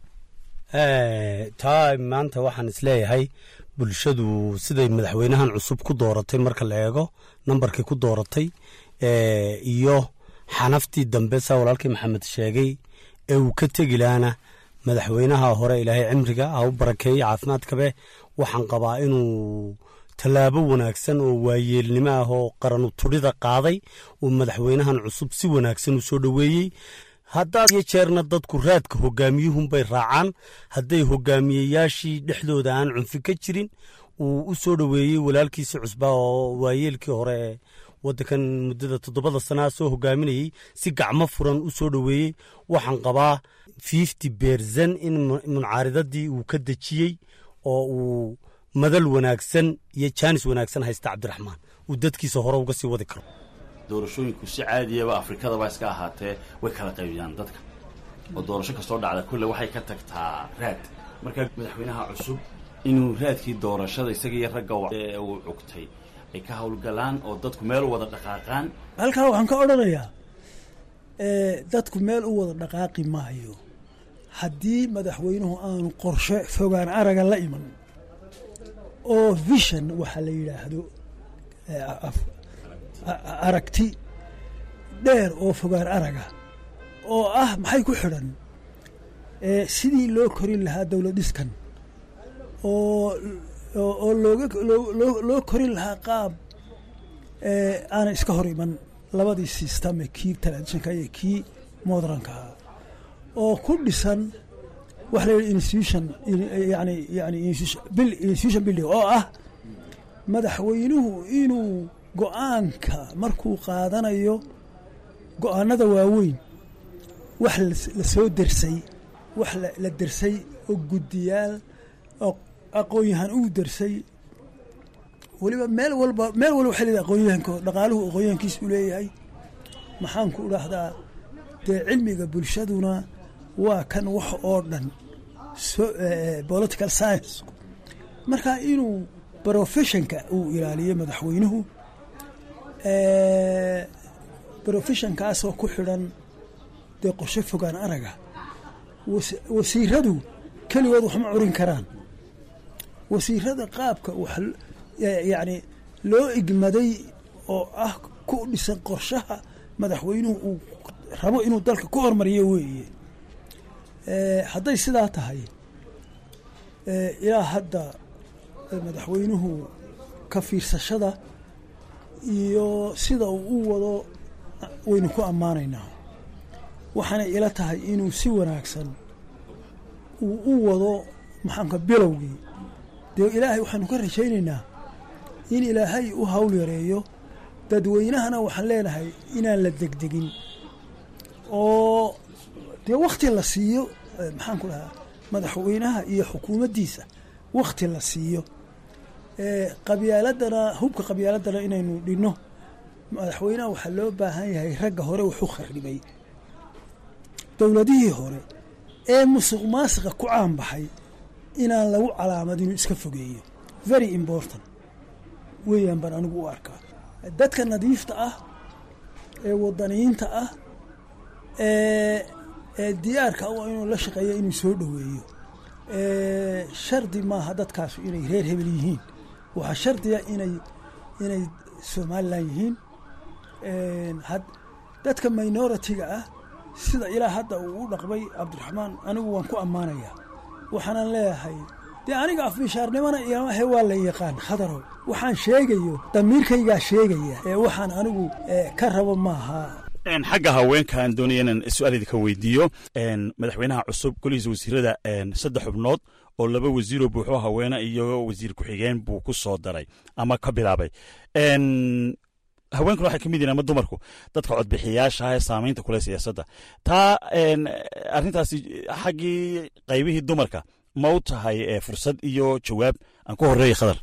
taa maanta waxaan isleeyahay bulshadu siday madaxweynahan cusub ku dooratay marka la eego nambarkii ku dooratay iyo xanaftii dambe saa walaalkii maxamed sheegay ee uu ka tegi laana madaxweynaha hore ilaahay cimriga ha u barakeeyey caafimaadkabe waxaan qabaa inuu tallaabo wanaagsan oo waayeelnimo ah oo qaranu tudhida qaaday uu madaxweynahan cusub si wanaagsan u soo dhoweeyey haddaad iyo jeerna dadku raadka hogaamiyuhunbay raacaan hadday hogaamiyeyaashii dhexdooda aan cunfi ka jirin uu u soo dhoweeyey walaalkiisi cusbaa oo waayeelkii hore ee waddankan muddada toddobada sanaa soo hogaaminayey si gacmo furan u soo dhoweeyey waxaan qabaa fifty berzan in muncaaridadii uu ka dejiyey oo uu madal wanaagsan iyo jaanis wanaagsan haysta cabdiraxmaan uu dadkiisa hore uga sii wadi karo doorashooyinku si caadiyaba afrikadaba iska ahaatee way kala qaybiyaan dadka oo doorasho kastoo dhacda kulle waxay ka tagtaa raad marka madaxweynaha cusub inuu raadkii doorashada isaga iyo ragga uu cugtay ay ka howlgalaan oo dadku meel u wada dhaqaaqaan halkaa waxaan ka odhanayaa dadku meel u wada dhaqaaqi maayo haddii madaxweynuhu aanu qorshe fogaan araga la iman oo vision waxaa la yidhaahdo aragti dheer oo fogaan araga oo ah maxay ku xidhan sidii loo korin lahaa dowlad dhiskan oo oo looga loo korin lahaa qaab aanay iska hor iman labadii systeme kii traditionka iyo kii modernkaha oo ku dhisan waxa la yidhi institution yani yani institution building oo ah madaxweynuhu inuu go-aanka markuu qaadanayo go-aanada waaweyn wax la soo dersay wax la dersay oo guddiyaal oo aqoon-yahan uu dersay weliba meel walba meel walba waxay leedahay aqoonyahanko dhaqaaluhu aqoonyahankiisu leeyahay maxaan ku dhahdaa dee cilmiga bulshaduna waa kan wax oo dhan political science marka inuu professionka uu ilaaliyo madaxweynuhu professionkaasoo ku xidhan dee qorshe fogaan araga wasiiradu keligood waxma curin karaan wasiirada qaabka wax yacni loo igmaday oo ah ku dhisan qorshaha madaxweynuhu uu rabo inuu dalka ku hormariyo weeye hadday sidaa tahay ilaa hadda madaxweynuhu ka fiirsashada iyo sida uu u wado waynu ku ammaanaynaa waxaana ila tahay inuu si wanaagsan uu u wado maxaanka bilowgii dee ilaahay waxaanu ka rajaynaynaa in ilaahay u hawl yareeyo dadweynahana waxaan leenahay inaan la degdegin oo dee wakhti la siiyo maxaan ku dhahaa madaxweynaha iyo xukuumaddiisa wakhti la siiyo qabyaaladana hubka qabyaaladana inaynu dhinno madaxweynaha waxaa loo baahan yahay ragga hore waxu kharibay dowladihii hore ee musuq maasiqa ku caanbaxay inaan lagu calaamadinu iska fogeeyo very important weeyaan baan anigu u arkaa dadka nadiifta ah ee wadaniyiinta ah ee ee diyaarka u inuu la shaqeeyo inuu soo dhoweeyo shardi maaha dadkaasu inay reer hebel yihiin waxaa shardiya inay inay somalilan yihiin dadka minority-ga ah sida ilaa hadda uu u dhaqmay cabdiraxmaan anigu waan ku ammaanayaa waxaanan leeyahay dee aniga afmishaarnimona imahe waa la yaqaan khadarow waxaan sheegayo damiirkaygaa sheegaya ee waxaan anigu ka rabo maaha xagga haweenkaan doonaya inaan su-aal idinka weydiiyo madaxweynaha cusub golihiisa wasiirada saddex xubnood oo laba wasiiroo buuxo haweene iyo wasiir ku-xigeen buu ku soo daray ama ka bilaabay haweenkuna waxay ka mid yihin ama dumarku dadka codbixiyaasha ee saamaynta kule siyaasadda taa arrintaasi xaggii qaybihii dumarka ma u tahay fursad iyo jawaab aan ku horeeya khadar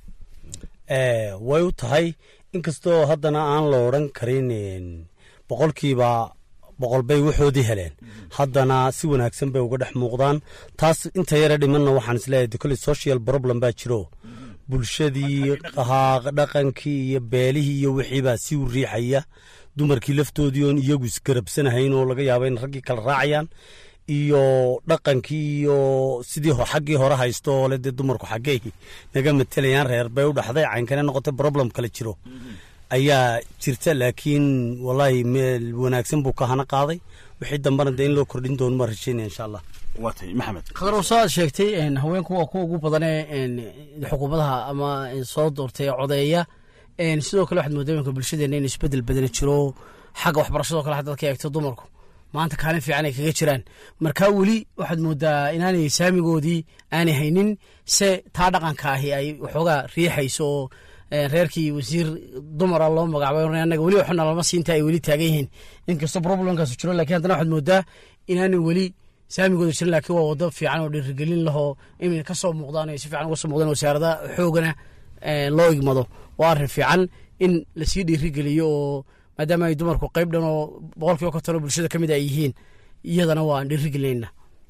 way u tahay inkastoo haddana aan la odran karin boqolkiiba boqol bay waxoodii heleen haddana si wanaagsan bay uga dhex muuqdaan taas inta yare dhimanna waxaan isleeyahay de kolley social problem baa jiro bulshadii dhaqankii iyo beelihii iyo wixiibaa si u riixaya dumarkii laftoodii oon iyagu isgarabsanahayn oo laga yaaba in raggii kala raacayaan iyo dhaqankii iyo sidii xaggii hore haysto oo le dee dumarku xaggey naga matelayaan reer bay u dhaxday caynkane noqotay problem kale jiro ayaa jirta laakiin wallaahi meel wanaagsan buu ka hana qaaday wixii dambena dee in loo kordhin doono maa rajeynaya insha allah waatay maxamed khadrow saaad sheegtay haweenku waa kuwa ugu badanee xukuumadaha ama soo doortay codeeya sidoo kale waxaad moodaa iminka bulshadeena in isbedel badana jiro xagga waxbarashadoo kale haddaad ka eegto dumarku maanta kaalin fiican ay kaga jiraan markaa weli waxaad moodaa inaanay saamigoodii aanay haynin se taa dhaqanka ahi ay waxoogaa riixayso oo reerkii wasiir dumara loo magacaabay anaga weli waxna lama siinta ay weli taagan yihiin inkastoo problemkaasu jiro lakin haddana waxaad moodaa inaanay weli saamigooda jirin laakiin waa wado fiican oo dhiirigelin lahoo inay ka soo muuqdaan ay si fiican uga soo muuqdaan wasaarada xoogana loo igmado waa arrin fiican in lasii dhiirigeliyo oo maadaama ay dumarku qayb dhan oo boqol kiiba konton oo bulshada ka mid ay yihiin iyadana waan dhiirigelinayna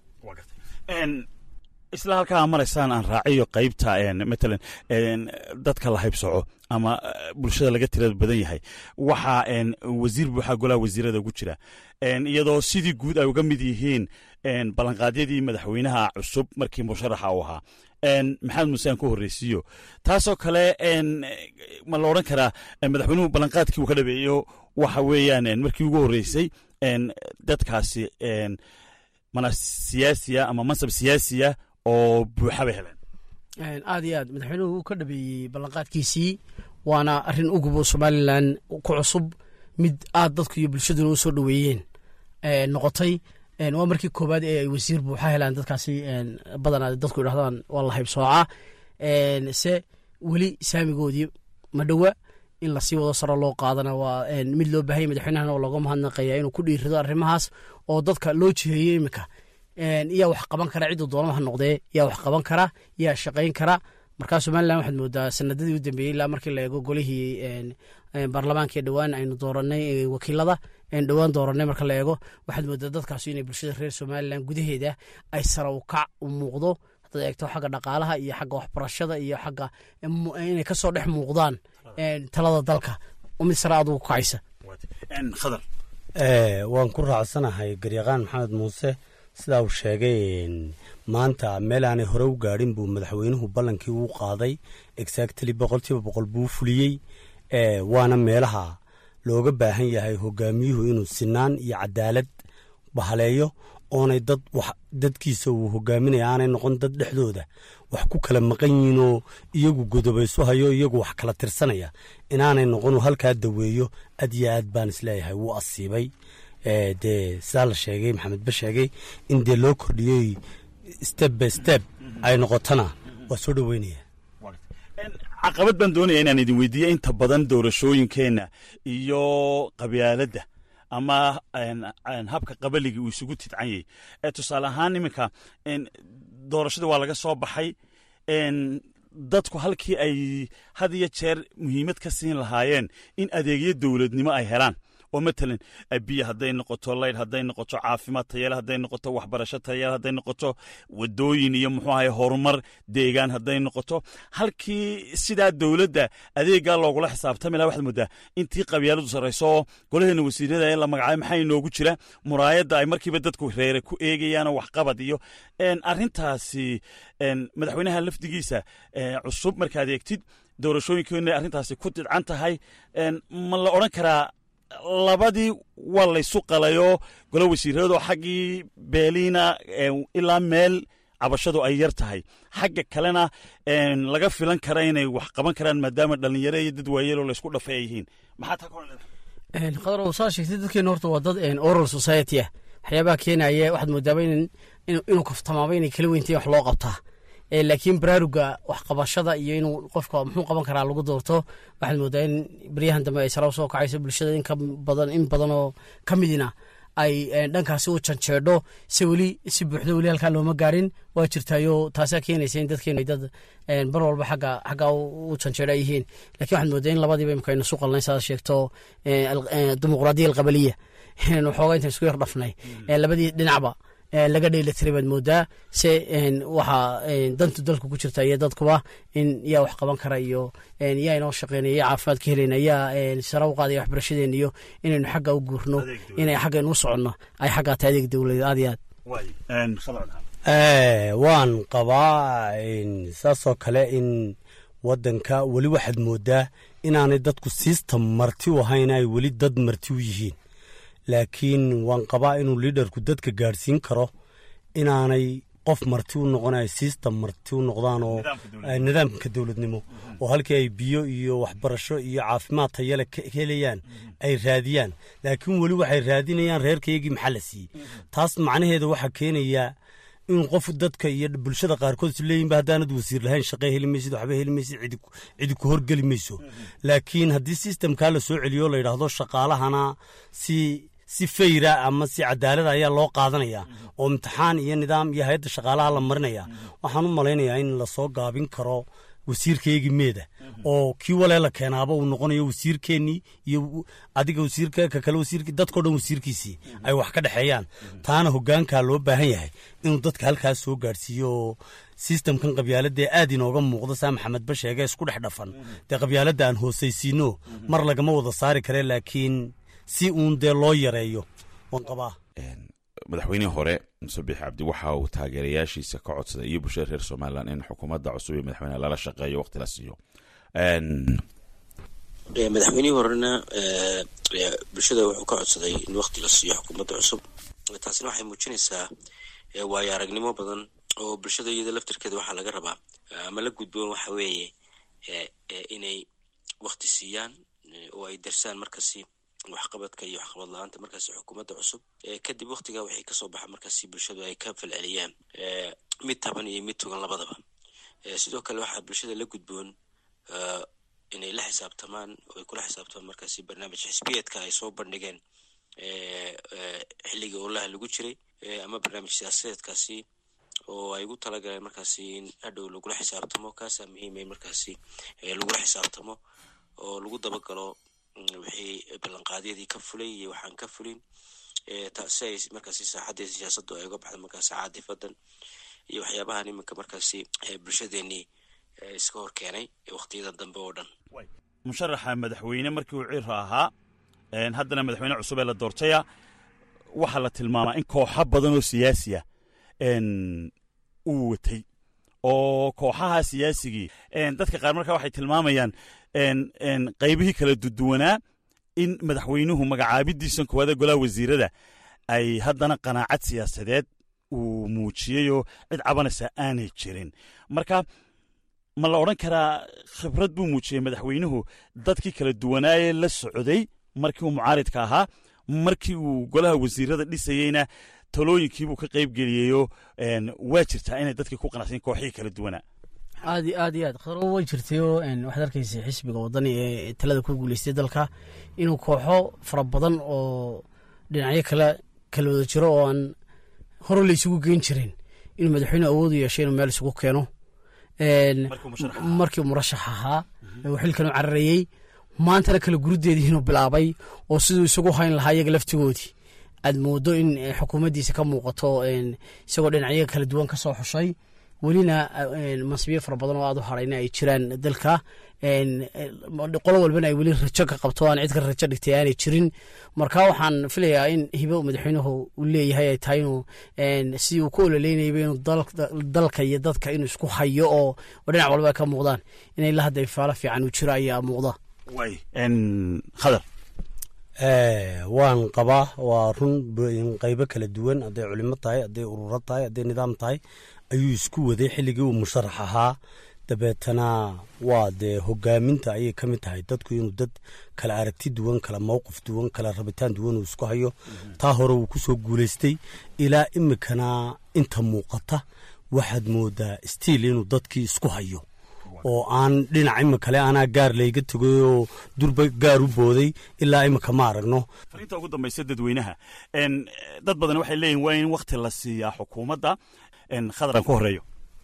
isla halkaa maraysaan aan raaciyo qaybta matalan dadka la haybsoco ama bulshada laga tirada badan yahay waxaa wasiir buuxaa golaha wasiirada ugu jira iyadoo sidii guud ay uga mid yihiin ballanqaadyadii madaxweynaha cusub markii musharaxa uu ahaa maxamed muuse aan ku horreysiiyo taasoo kale ma la odhan karaa madaxweynuhu ballanqaadkii uu ka dhabeeyo waxa weeyaan markii ugu horreysay dadkaasi mana siyaasiya ama mansab siyaasiya oo buuxa bay heleen aad iyo aad madaxweynuhu uu ka dhabeeyey ballanqaadkiisii waana arrin ugubo somalilan ku cusub mid aad dadku iyo bulshaduna u soo dhoweeyeen noqotay waa markii koowaad ee ay wasiir buuxa helaan dadkaasi badanaa dadku idhahdaan waa la haybsooca se weli saamigoodii ma dhowa in lasii wado saro loo qaadana waa mid loo baahanya madaxweynahana oo looga mahadnaqaya inuu ku dhiirido arrimahaas oo dadka loo jiheeyo iminka yaa wax qaban kara cidduu doonama ha noqdee yaa wax qaban kara yaa shaqayn kara markaa somalilan waxaad moodaa sanadadii u dambeeyey ilaa markii la eego golihii baarlamaanka dhowaan aynu dooranay wakiilada dhowaan dooranay marka la eego waxaad moodaa dadkaas inay bulshada reer somalilan gudaheeda ay sara u kac u muuqdo haddaad eegto xagga dhaqaalaha iyo xagga waxbarashada iyo xagga inay kasoo dhex muuqdaan talada dalka mid sare aad ugu kacaysa khadar waan ku raacsanahay garyaqaan maxamed muuse sidaa uu sheegay maanta meel aanay hore u gaadhin buu madaxweynuhu ballankii uu qaaday exactly boqolkiiba boqol buu fuliyey waana meelaha looga baahan yahay hogaamiyuhu inuu sinaan iyo cadaalad bahaleeyo oonay dad dadkiisa uu hogaaminaya aanay noqon dad dhexdooda wax ku kala maqan yihiinoo iyagu godobaysu hayo iyagu wax kala tirsanaya inaanay noqon halkaa daweeyo aad iyo aad baan isleeyahay wuu asiibay dee sidaa la sheegay maxamed ba sheegay in dee loo kordhiyey step by step ay noqotona waa soo dhoweynaya caqabad baan doonaya inaan idin weydiiya inta badan doorashooyinkeenna iyo qabyaaladda ama habka qabaliga uu isugu tidcan yahy tusaale ahaan iminka doorashadii waa laga soo baxay dadku halkii ay had iyo jeer muhiimad ka siin lahaayeen in adeegyo dowladnimo ay helaan oo matalan biyo hadday noqoto layd hadday noqoto caafimaad tayale hadday noqoto waxbarasho tayale hadday noqoto wadooyin iyo muxuu ahay horumar deegaan hadday noqoto halkii sidaa dowladda adeeggaa loogula xisaabtami laha waxaad moodaa intii qabyaaladu sarrayso golaheena wasiirada in la magacaabo maxaa inoogu jira muraayadda ay markiiba dadku reere ku eegayaanoo waxqabad iyo arrintaasi madaxweynaha lafdigiisa cusub markaad eegtid doorashooyinkeena arrintaasi ku didcan tahay ma la odhan karaa labadii waa laysu qalayoo golo wasiiradoo xaggii beeliina ilaa meel cabashadu ay yar tahay xagga kalena laga filan kara inay wax qaban karaan maadaama dhallinyaro iyo dad waayeloo laysku dhafay ay yihiin maxaa taa ka qadar saa sheegtay dadkeena horta waa dad oral society ah waxyaabaha keenaya waxaad moodaaba inuu kaftamaaba inay kala weyntayin wax loo qabtaa laakiin baraaruga waxqabashada iyo inuu qofka muxuu qaban karaa lagu doorto waxaad moodaa in baryahan dambe ay sara usoo kacayso bulshada in badan in badan oo ka midina ay dhankaasi u janjeedho se weli si buuxdo weli halkaa looma gaarin waa jirtaayo taasaa keenaysa in dadkeenu ay dad bar walba xagga xaggaa u janjeedho ay yihiin lakiin waxaad moodaa in labadiiba imika aynu su qalnay saad sheegto dimuqraadiya alqabaliya waxoogaa intaan isku yar dhafnay labadii dhinacba laga dheelitiray baad moodaa se waxaa dantu dalka ku jirta iyo dadkuba in yaa wax qaban kara iyo yaa inoo shaqeynaya yaa caafimaad ka helayna yaa sara u qaadaya waxbarashadeena iyo inaynu xagga u guurno inay xaggaynu u soconno ay xaggaa tahay adeeg dowladeed aad iyo aad waan qabaa saasoo kale in wadanka weli waxaad moodaa inaanay dadku siista marti u ahayn ay weli dad marti u yihiin laakiin waan qabaa inuu liidarku dadka gaadhsiin karo inaanay qof marti u noqonayo system marti u noqdaan oo nidaamka dowladnimo oo halkii ay biyo iyo waxbarasho iyo caafimaad tayale ka helayaan ay raadiyaan laakiin weli waxay raadinayaan reerkaygii maxaa la siiyey taas macnaheeda waxaa keenayaa in qof dadka iyo bulshada qaarkood is leeyihinba haddaanad wasiir lahayn shaqe heli maysid waxba heli maysid cidi ku horgeli mayso laakiin haddii sistemkaa la soo celiyo la yidhaahdo shaqaalahana si si fayra ama si cadaalada ayaa loo qaadanaya oo imtixaan iyo nidaam iyo hay-adda shaqaalaha la marinaya waxaan u malaynayaa in lasoo gaabin karo wasiirkaygii meeda oo kii walee la keenaaba uu noqonayo wasiirkeennii iyo adiga wasiirka ka kale wasiirki dadkao dhan wasiirkiisii ay wax ka dhexeeyaan taana hogaankaa loo baahan yahay inuu dadka halkaas soo gaadhsiiyo oo sistamkan qabyaaladee aad inooga muuqda saa maxamed ba sheege isku dhex dhafan dee qabyaaladda aan hoosaysiino mar lagama wada saari kare laakiin si uun dee loo yareeyo waan qabaa madaxweynihii hore muse biix cabdi waxa uu taageerayaashiisa ka codsaday iyo bulshada reer somalilan in xukuumadda cusub ee madaxweyneha lala shaqeeyo waqti la siiyo madaxweynihii horena bulshada wuxuu ka codsaday in waqti la siiyo xukuumadda cusub taasina waxay muujinaysaa waayo aragnimo badan oo bulshada iyada laftirkeeda waxaa laga rabaa ama la gudboon waxa weeye inay waqti siiyaan oo ay darsaan markasi waxqabadka iyo waxqabad la-aanta markaasi xukuumadda cusub kadib waktiga waxay kasoo baxa markaasi bulshadu ay ka falceliyaan mid taban iyo mid tugan labadaba sidoo kale waxaa bulshada la gudboon inay la xisaabtamaan oo ay kula xisaabtamaan markaasi barnaamij xisbiyeedka ay soo bandhigeen xilligii olaha lagu jiray ama barnaamij siyaasadeedkaasi oo ay ugu talagaleen markaasi in hadhow lagula xisaabtamo kaasaa muhiimay markaasi lagula xisaabtamo oo lagu dabagalo wixii ballanqaadyadii ka fulay iyo waxaan ka fulin si ay markaasi saaxaddii siyaasaddu ay uga baxda markaasi caadifadan iyo waxyaabahan iminka markaasi bulshadeenii iska hor keenay waqtiyada dambe oo dhan musharaxa madaxweyne markii uu cira ahaa haddana madaxweyne cusub ee la doortaya waxaa la tilmaamaa in kooxo badan oo siyaasiya uu watay oo kooxaha siyaasigii dadka qaar markaa waxay tilmaamayaan qaybihii kala duduwanaa in madaxweynuhu magacaabidiisan koowaada golaha wasiirada ay haddana qanaacad siyaasadeed uu muujiyeyoo cid cabanaysa aanay jirin marka ma la odhan karaa khibrad buu muujiyey madaxweynuhu dadkii kala duwanaayee la socday markii uu mucaaridka ahaa markii uu golaha wasiirada dhisayeyna talooyinkiibuu ka qayb geliyeyoo waa jirtaa inay dadkii ku qanacsayen kooxihii kala duwanaa aad iyo aad iyo aad khadro way jirtayoo waxaad arkaysa xisbiga waddani ee talada ku guuleystay dalka inuu kooxo fara badan oo dhinacyo kale kala wada jiro oo aan hore la isugu geyn jirin inuu madaxweyne awoodu yeesho inuu meel isugu keeno markii murashax ahaa uu xilkan u cararayey maantana kala gurudeedii inuu bilaabay oo siduu isagu hayn lahaa iyaga laftigoodii aad moodo in xukuumaddiisa ka muuqato isagoo dhinacyo kala duwan ka soo xushay welina mansibiyo fara badan oo aad u harayna ay jiraan dalka qolo walbana ay weli rajo ka qabto aan cid ka rajo dhigtay aanay jirin marka waxaan filayaa in hibo madaxweynuhu uu leeyahay ay tahay inuu si uu ku ololeynayaba inuu dalka iyo dadka inuu isku hayo oo dhinac walba ay ka muuqdaan in ilaa hadda ifaalo fiican uu jiro ayaa muuqda khadar waan qabaa waa run qaybo kala duwan hadday culimo tahay hadday ururo tahay hadday nidaam tahay ayuu isku waday xilligii uu musharax ahaa dabeetana waa dee hogaaminta ayay ka mid tahay dadku inuu dad kala aragti duwan kala mowqif duwan kala rabitaan duwan uu isku hayo taa hore uu ku soo guulaystay ilaa imikana inta muuqata waxaad moodaa stiil inuu dadkii isku hayo oo aan dhinac imikale anaa gaar layga tegay oo durba gaar u booday ilaa imika ma aragno fariinta ugu dambaysa dadweynaha dad badan waxay leeyihin waa in wakti la siiyaa xukuumadda khadaran ku horeeyo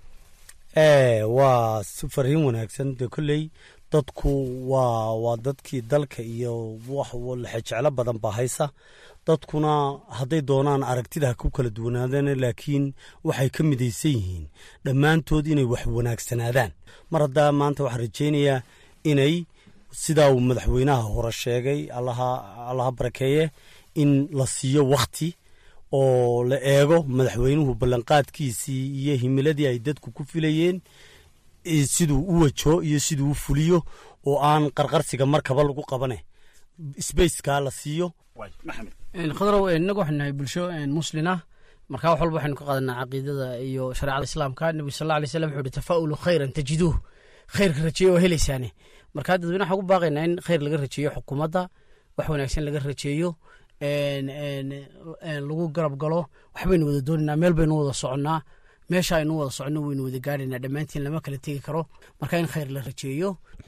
waa si fariin wanaagsan dee kolley dadku waa waa dadkii dalka iyo wax lexejeclo badan baa haysa dadkuna hadday doonaan aragtida ha ku kala duwanaadaan laakiin waxay ka midaysan yihiin dhammaantood inay wax wanaagsanaadaan mar haddaa maanta waxaan rajaynayaa inay sidaa uu madaxweynaha hore sheegay allaha barakeeye in la siiyo wakhti oo la eego madaxweynuhu ballanqaadkiisii iyo himiladii ay dadku ku filayeen siduu u wajo iyo siduu u fuliyo oo aan qarqarsiga markaba lagu qabane sbaceka la siiyo khadrow inagu waxaynu nahay bulsho muslina markaa wax walba waxaynu ka qaadanaa caqiidada iyo shareecada islaamka nebigu sal alay slam wuxu uhi tafaa'ulu khayran tajiduuh khayrka rajeeyo oo helaysaane markaa dadweyne waxaan ku baaqaynaa in khayr laga rajeeyo xukuumadda wax wanaagsan laga rajeeyo lagu garab galo waxbaynu wada doonaynaa meel baynu wada soconnaa meesha aynu wada soconno waynu wada gaadhaynaa dhammaantiin lama kala tegi karo marka in khayr la rajeeyo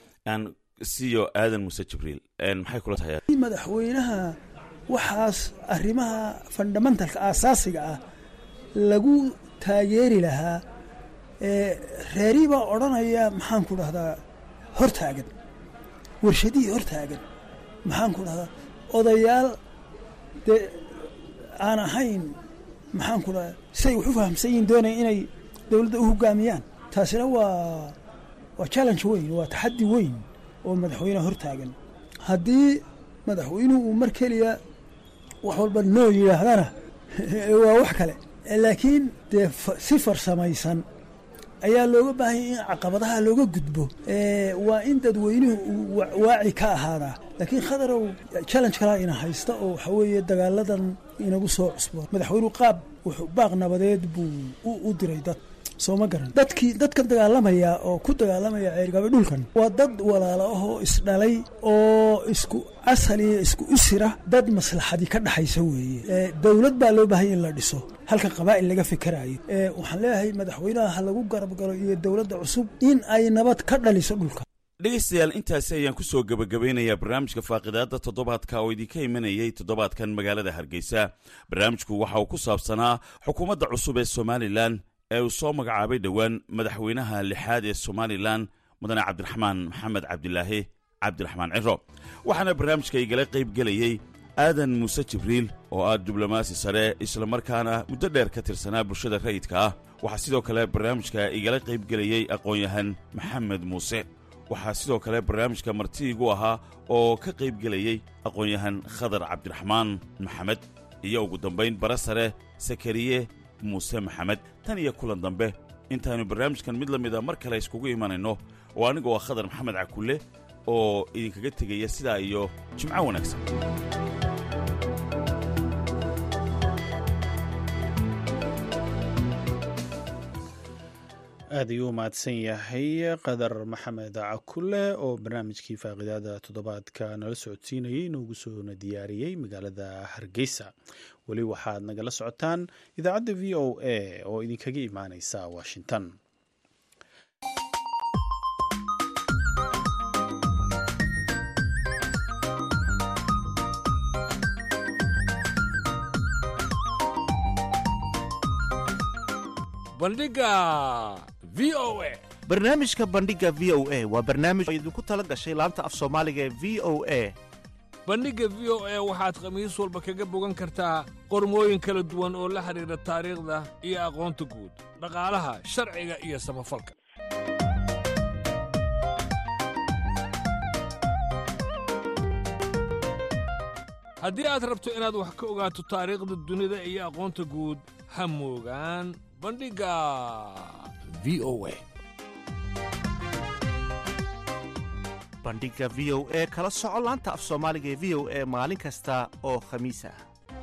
siyo aadan muuse jibriil maxay kula tahay madaxweynaha waxaas arrimaha fundamentalka aasaasiga ah lagu taageeri lahaa reerii baa odhanaya maxaan ku dhahdaa hortaagan warshadihii hortaagan maxaan ku dhahdaa odayaal dee aan ahayn maxaan ku dhahdaa siay wax u fahamsan yihin doonaya inay dowladda u hogaamiyaan taasina waa waa challenge weyn waa taxaddi weyn oo madaxweyneha hortaagan haddii madaxweynuhu uu mar keliya wax walba noo yidhaahdana waa wax kale laakiin dee si farsamaysan ayaa looga baahanya in caqabadaha looga gudbo waa in dadweynuhu uu waaci ka ahaadaa laakiin khadarow challenge kalaa ina haysta oo waxaa weeye dagaaladan inagu soo cusbo madaxweynuhu qaab wuxuu baaq nabadeed buu u diray dad soo ma garan dadkii dadkan dagaalamaya oo ku dagaalamaya ceergaabe dhulkan waa dad walaalo ahoo isdhalay oo isku asal iyo isku usira dad maslaxadii ka dhaxaysa weeye dowlad baa loo baahanya in la dhiso halka qabaa'il laga fikerayo waxaan leeyahay madaxweynaha ha lagu garab galo iyo dowladda cusub in ay nabad ka dhaliso dhulka dhegaystayaal intaasi ayaan ku soo gebagabeynayaa barnaamijka faaqidaadda toddobaadka oo idinka imanayay toddobaadkan magaalada hargeysa barnaamijku waxa uu ku saabsanaa xukuumadda cusub ee somalilan ee uu soo magacaabay dhowaan madaxweynaha lixaad ee somalilan mudane cabdiraxmaan maxamed cabdilaahi cabdiraxmaan ciro waxaana barnaamijka igala qayb gelayey aadan muuse jibriil oo ah diblomaasi sare islamarkaana muddo dheer ka tirsanaa bulshada rayidka ah waxaa sidoo kale barnaamijka igala qayb gelayey aqoon-yahan maxamed muuse waxaa sidoo kale barnaamijka marti igu ahaa oo ka qayb gelayey aqoon-yahan khadar cabdiraxmaan maxamed iyo ugu dambayn bara sare sakariye muuse maxamed tan iyo kulan dambe intaannu barnaamijkan mid la mida mar kale iskugu imanayno oo anigoo ah khadar maxamed cakulle oo idinkaga tegaya sidaa iyo jimco wanaagsan aad ayuu u mahadsan yahay qadar maxamed cakule oo barnaamijkii faaqidaada toddobaadka nala socodsiinayay inoogu soona diyaariyey magaalada hargeysa weli waxaad nagala socotaan idaacadda v o a oo idinkaga imaaneysa washington bandhiga v o a barnaamijka bandhiga v o a waa barnaamij oo idinku tala gashay laanta af soomaaliga ee v o a bandhigga v o a waxaad khamiis walba kaga bogan kartaa qormooyin kala duwan oo la xidhiidha taariikhda iyo aqoonta guud dhaqaalaha sharciga iyo samafalka haddii aad rabto inaad wax ka ogaato taariikhda dunida iyo aqoonta guud ha moogaan bandhigga v o a bandhiga v o e kala soco laanta af soomaaliga ee v o e maalin kasta oo khamiis ah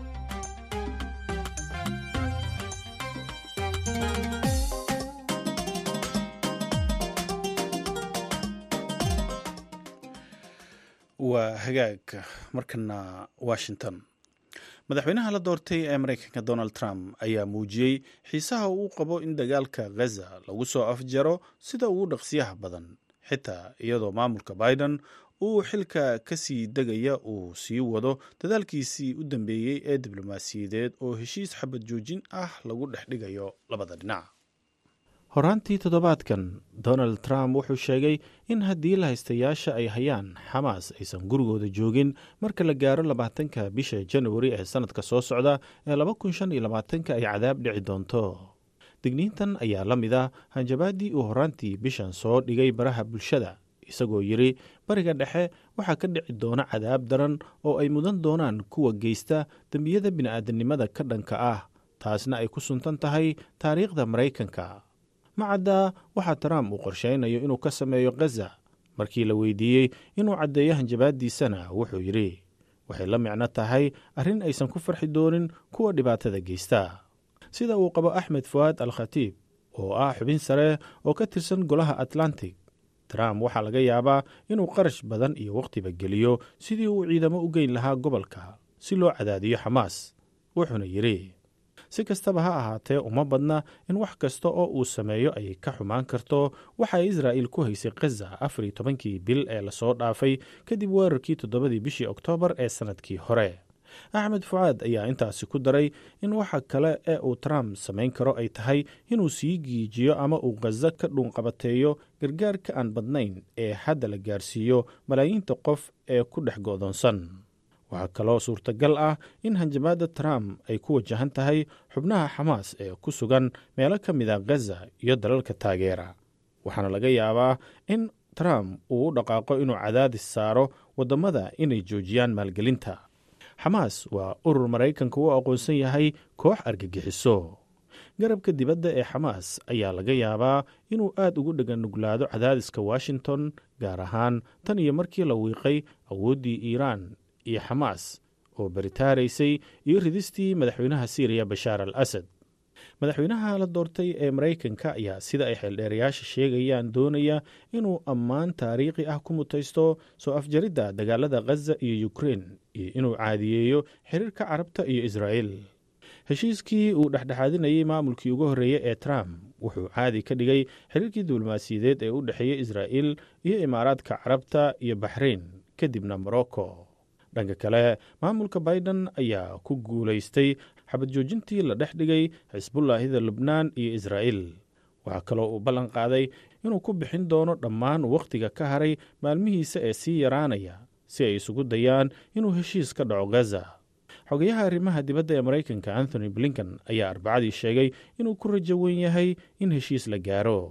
waa hagaag markana washington madaxweynaha la doortay ee mareykanka donald trump ayaa muujiyey xiisaha uu qabo in dagaalka ghaza lagu soo afjaro sida ugu dhaqsiyaha badan xitaa iyadoo maamulka biden uu xilka ka sii degaya uu sii wado dadaalkiisii u dambeeyey ee diblomaasiyadeed oo heshiis xabad joojin ah lagu dhex dhigayo labada dhinac horaantii toddobaadkan donald trump wuxuu sheegay in haddii lahaystayaasha ay hayaan xamaas aysan gurigooda joogin marka la gaaro labaatanka bisha januari ee sannadka soo socda ee laba kun shan iyo labaatanka ay cadaab dhici doonto digniintan ayaa la mid ah hanjabaaddii uu horaantii bishan soo dhigay baraha bulshada isagoo yidhi bariga dhexe waxaa ka dhici doona cadaab daran oo ay mudan doonaan kuwa geysta dembiyada bini'aadanimada ka dhanka ah taasna ay ku suntan tahay taariikhda maraykanka macadda waxaa trump uu qorshaynayo inuu ka sameeyo khaza markii la weydiiyey inuu caddeeyo hanjabaaddiisana wuxuu yidhi waxay la micno tahay arrin aysan ku farxi doonin kuwa dhibaatada geysta sida uu qabo axmed fu'aad al khatiib oo ah xubin sare oo ka tirsan golaha atlantic trump waxaa laga yaabaa inuu qarash badan iyo wakhtiba geliyo sidii uu ciidamo u geyn lahaa gobolka si loo cadaadiyo xamaas wuxuuna yidhi si kastaba ha ahaatee uma badna in wax kasta oo uu sameeyo ay ka xumaan karto waxa israa'il ku haysay khaza afar iyo tobankii bil ee lasoo dhaafay kadib weerarkii toddobadii bishii oktoobar ee sannadkii hore axmed fucaad ayaa intaasi ku daray in waxa kale ee uu trump samayn karo ay tahay inuu sii giijiyo ama uu khaza ka dhuunqabateeyo gargaarka aan badnayn ee hadda la gaarsiiyo malaayiinta qof ee ku dhex go'doonsan waxaa kaloo suurtagal ah in hanjabaadda trump ay ku wajahan tahay xubnaha xamaas ee ku sugan meelo ka mid a khaza iyo dalalka taageera waxaana laga yaabaa in trump uu u dhaqaaqo inuu cadaadis saaro waddamada inay joojiyaan maalgelinta xamaas waa urur maraykanka u aqoonsan yahay koox argagixiso garabka dibadda ee xamaas ayaa laga yaabaa inuu aad ugu dheganuglaado cadaadiska washington gaar ahaan tan iyo markii la wiiqay awooddii iiraan iyo xamaas oo baritaaraysay iyo ridistii madaxweynaha siiriya bashaar al asad madaxweynaha la doortay ee maraykanka ayaa sida ay xeeldheerayaasha sheegayaan doonaya inuu ammaan taariikhi ah ku mutaysto soo afjaridda dagaalada khaza iyo ukrein iyo inuu caadiyeeyo xiriirka carabta iyo israa'il heshiiskii uu dhexdhexaadinayay maamulkii ugu horreeyey ee trump wuxuu caadi ka dhigay xiriirkii diblomaasiyadeed ee u dhexeeyey israa'il iyo imaaraadka carabta iyo baxrain kadibna morocco dhanka kale maamulka biden ayaa ku guulaystay xabad joojintii la dhex dhigay xisbullaahida lubnaan iyo israa'il waxaa kaloo uu ballan qaaday inuu ku bixin doono dhammaan wakhtiga ka haray maalmihiisa ee sii yaraanaya si ay isugu dayaan inuu heshiis ka dhaco gaza xogayaha arrimaha dibadda ee maraykanka anthony blinken ayaa arbacadii sheegay inuu ku rajo wen yahay in heshiis la gaaro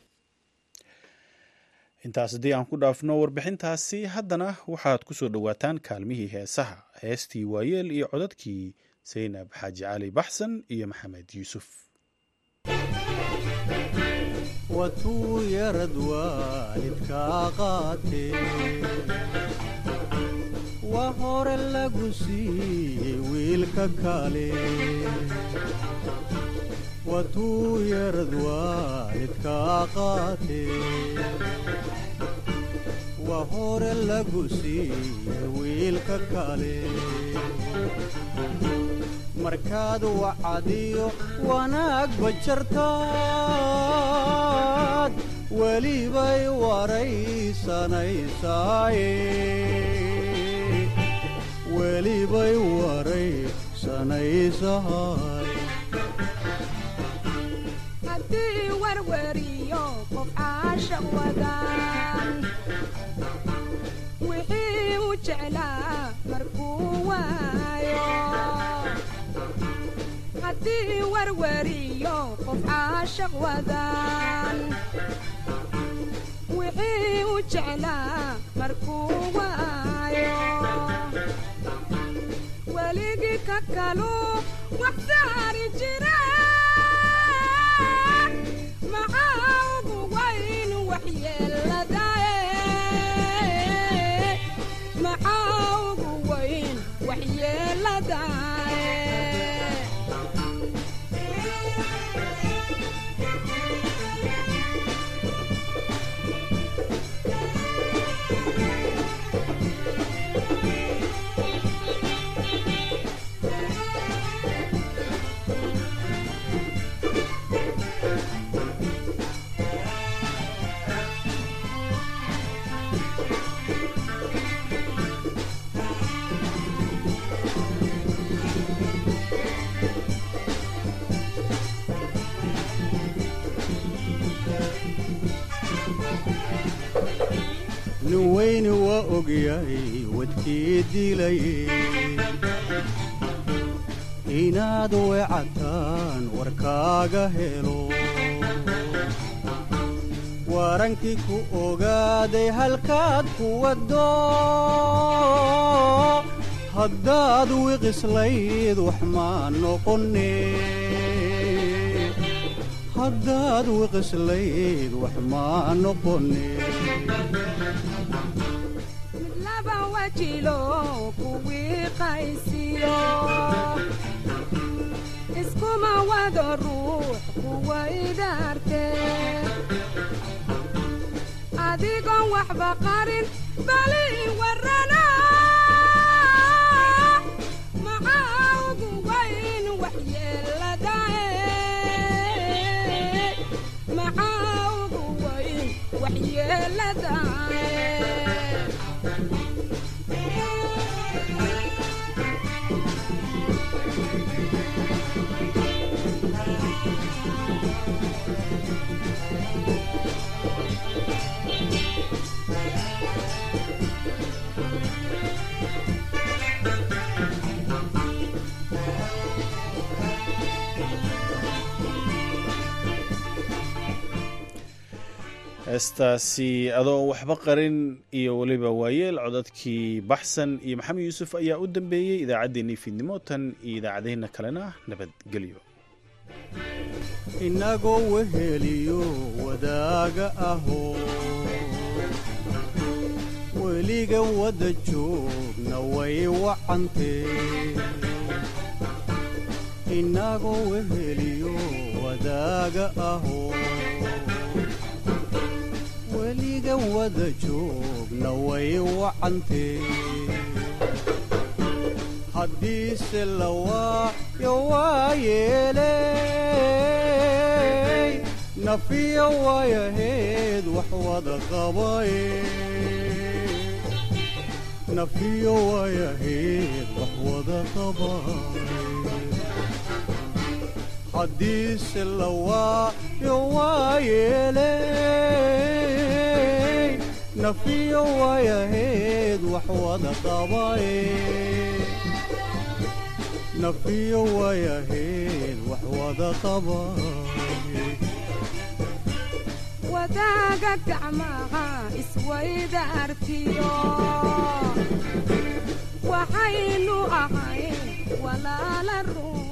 intaas haddii aan ku dhaafno warbixintaasi haddana waxaad ku soo dhowaataan kaalmihii heesaha heestii waayeel iyo codadkii saynab xaaji cali baxsan iyo maxamed yuusuf watuu yarad waalidkaa qaatee waa hore lagu siiyey wiilka kale watuu yarad waalidkaa qaatee waa hore lagu siiyey wiilka kale markaad wacadiyo wanaag bajartaad welibay waraysanaysaye welibay waraysanaysahay haddii warwariyo qof caashaq wadaan wixii u jeclaa markuu waayo haddii warwariyo qof caashaq wadaan wixii u jeclaa markuu waayo weligii ka kalu wax saari jira maxaa ugu wayn waxyeeladae maxaa ugu wayn waxyeeladae nin weyni waa ogyahay wadkii dilaye inaad weecataan warkaaga helo warankii ku ogaaday halkaad ku waddo haddaad wiqislayd wax maa noqone haddaad wiqislayd wax maa noqone mid laba wajilo kuwii qaysiyo iskuma wado ruux kuwa idhaarte adigoon waxba qarin bali warrana maxaa ugu wayn waxyeeladae maxaa ugu wayn waxyeeladae heestaasi adoo waxba qarin iyo weliba waayeel codadkii baxsan iyo maxamed yuusuf ayaa u dambeeyey idaacaddeenii fiidnimo tan iyo idaacadaheenna kalena nabadgelyo inagoo weheliyo wadaaga aho weliga wadda joogna way wacantee inagoo weheliyo wadaaga aho weliga wada joogna way wacantee haddiise la waayo waa yeeley nafiya waayaheed wax wada qabaye nafiya waayaheed wax wada qabaye haddiise la waayo waa yeeley nafiya waayaheed wax wada qabaye nafiya waayaheed wax wada qabaye wadaaga gacmaha iswaydaartiyo waxaynu ahayn walaala run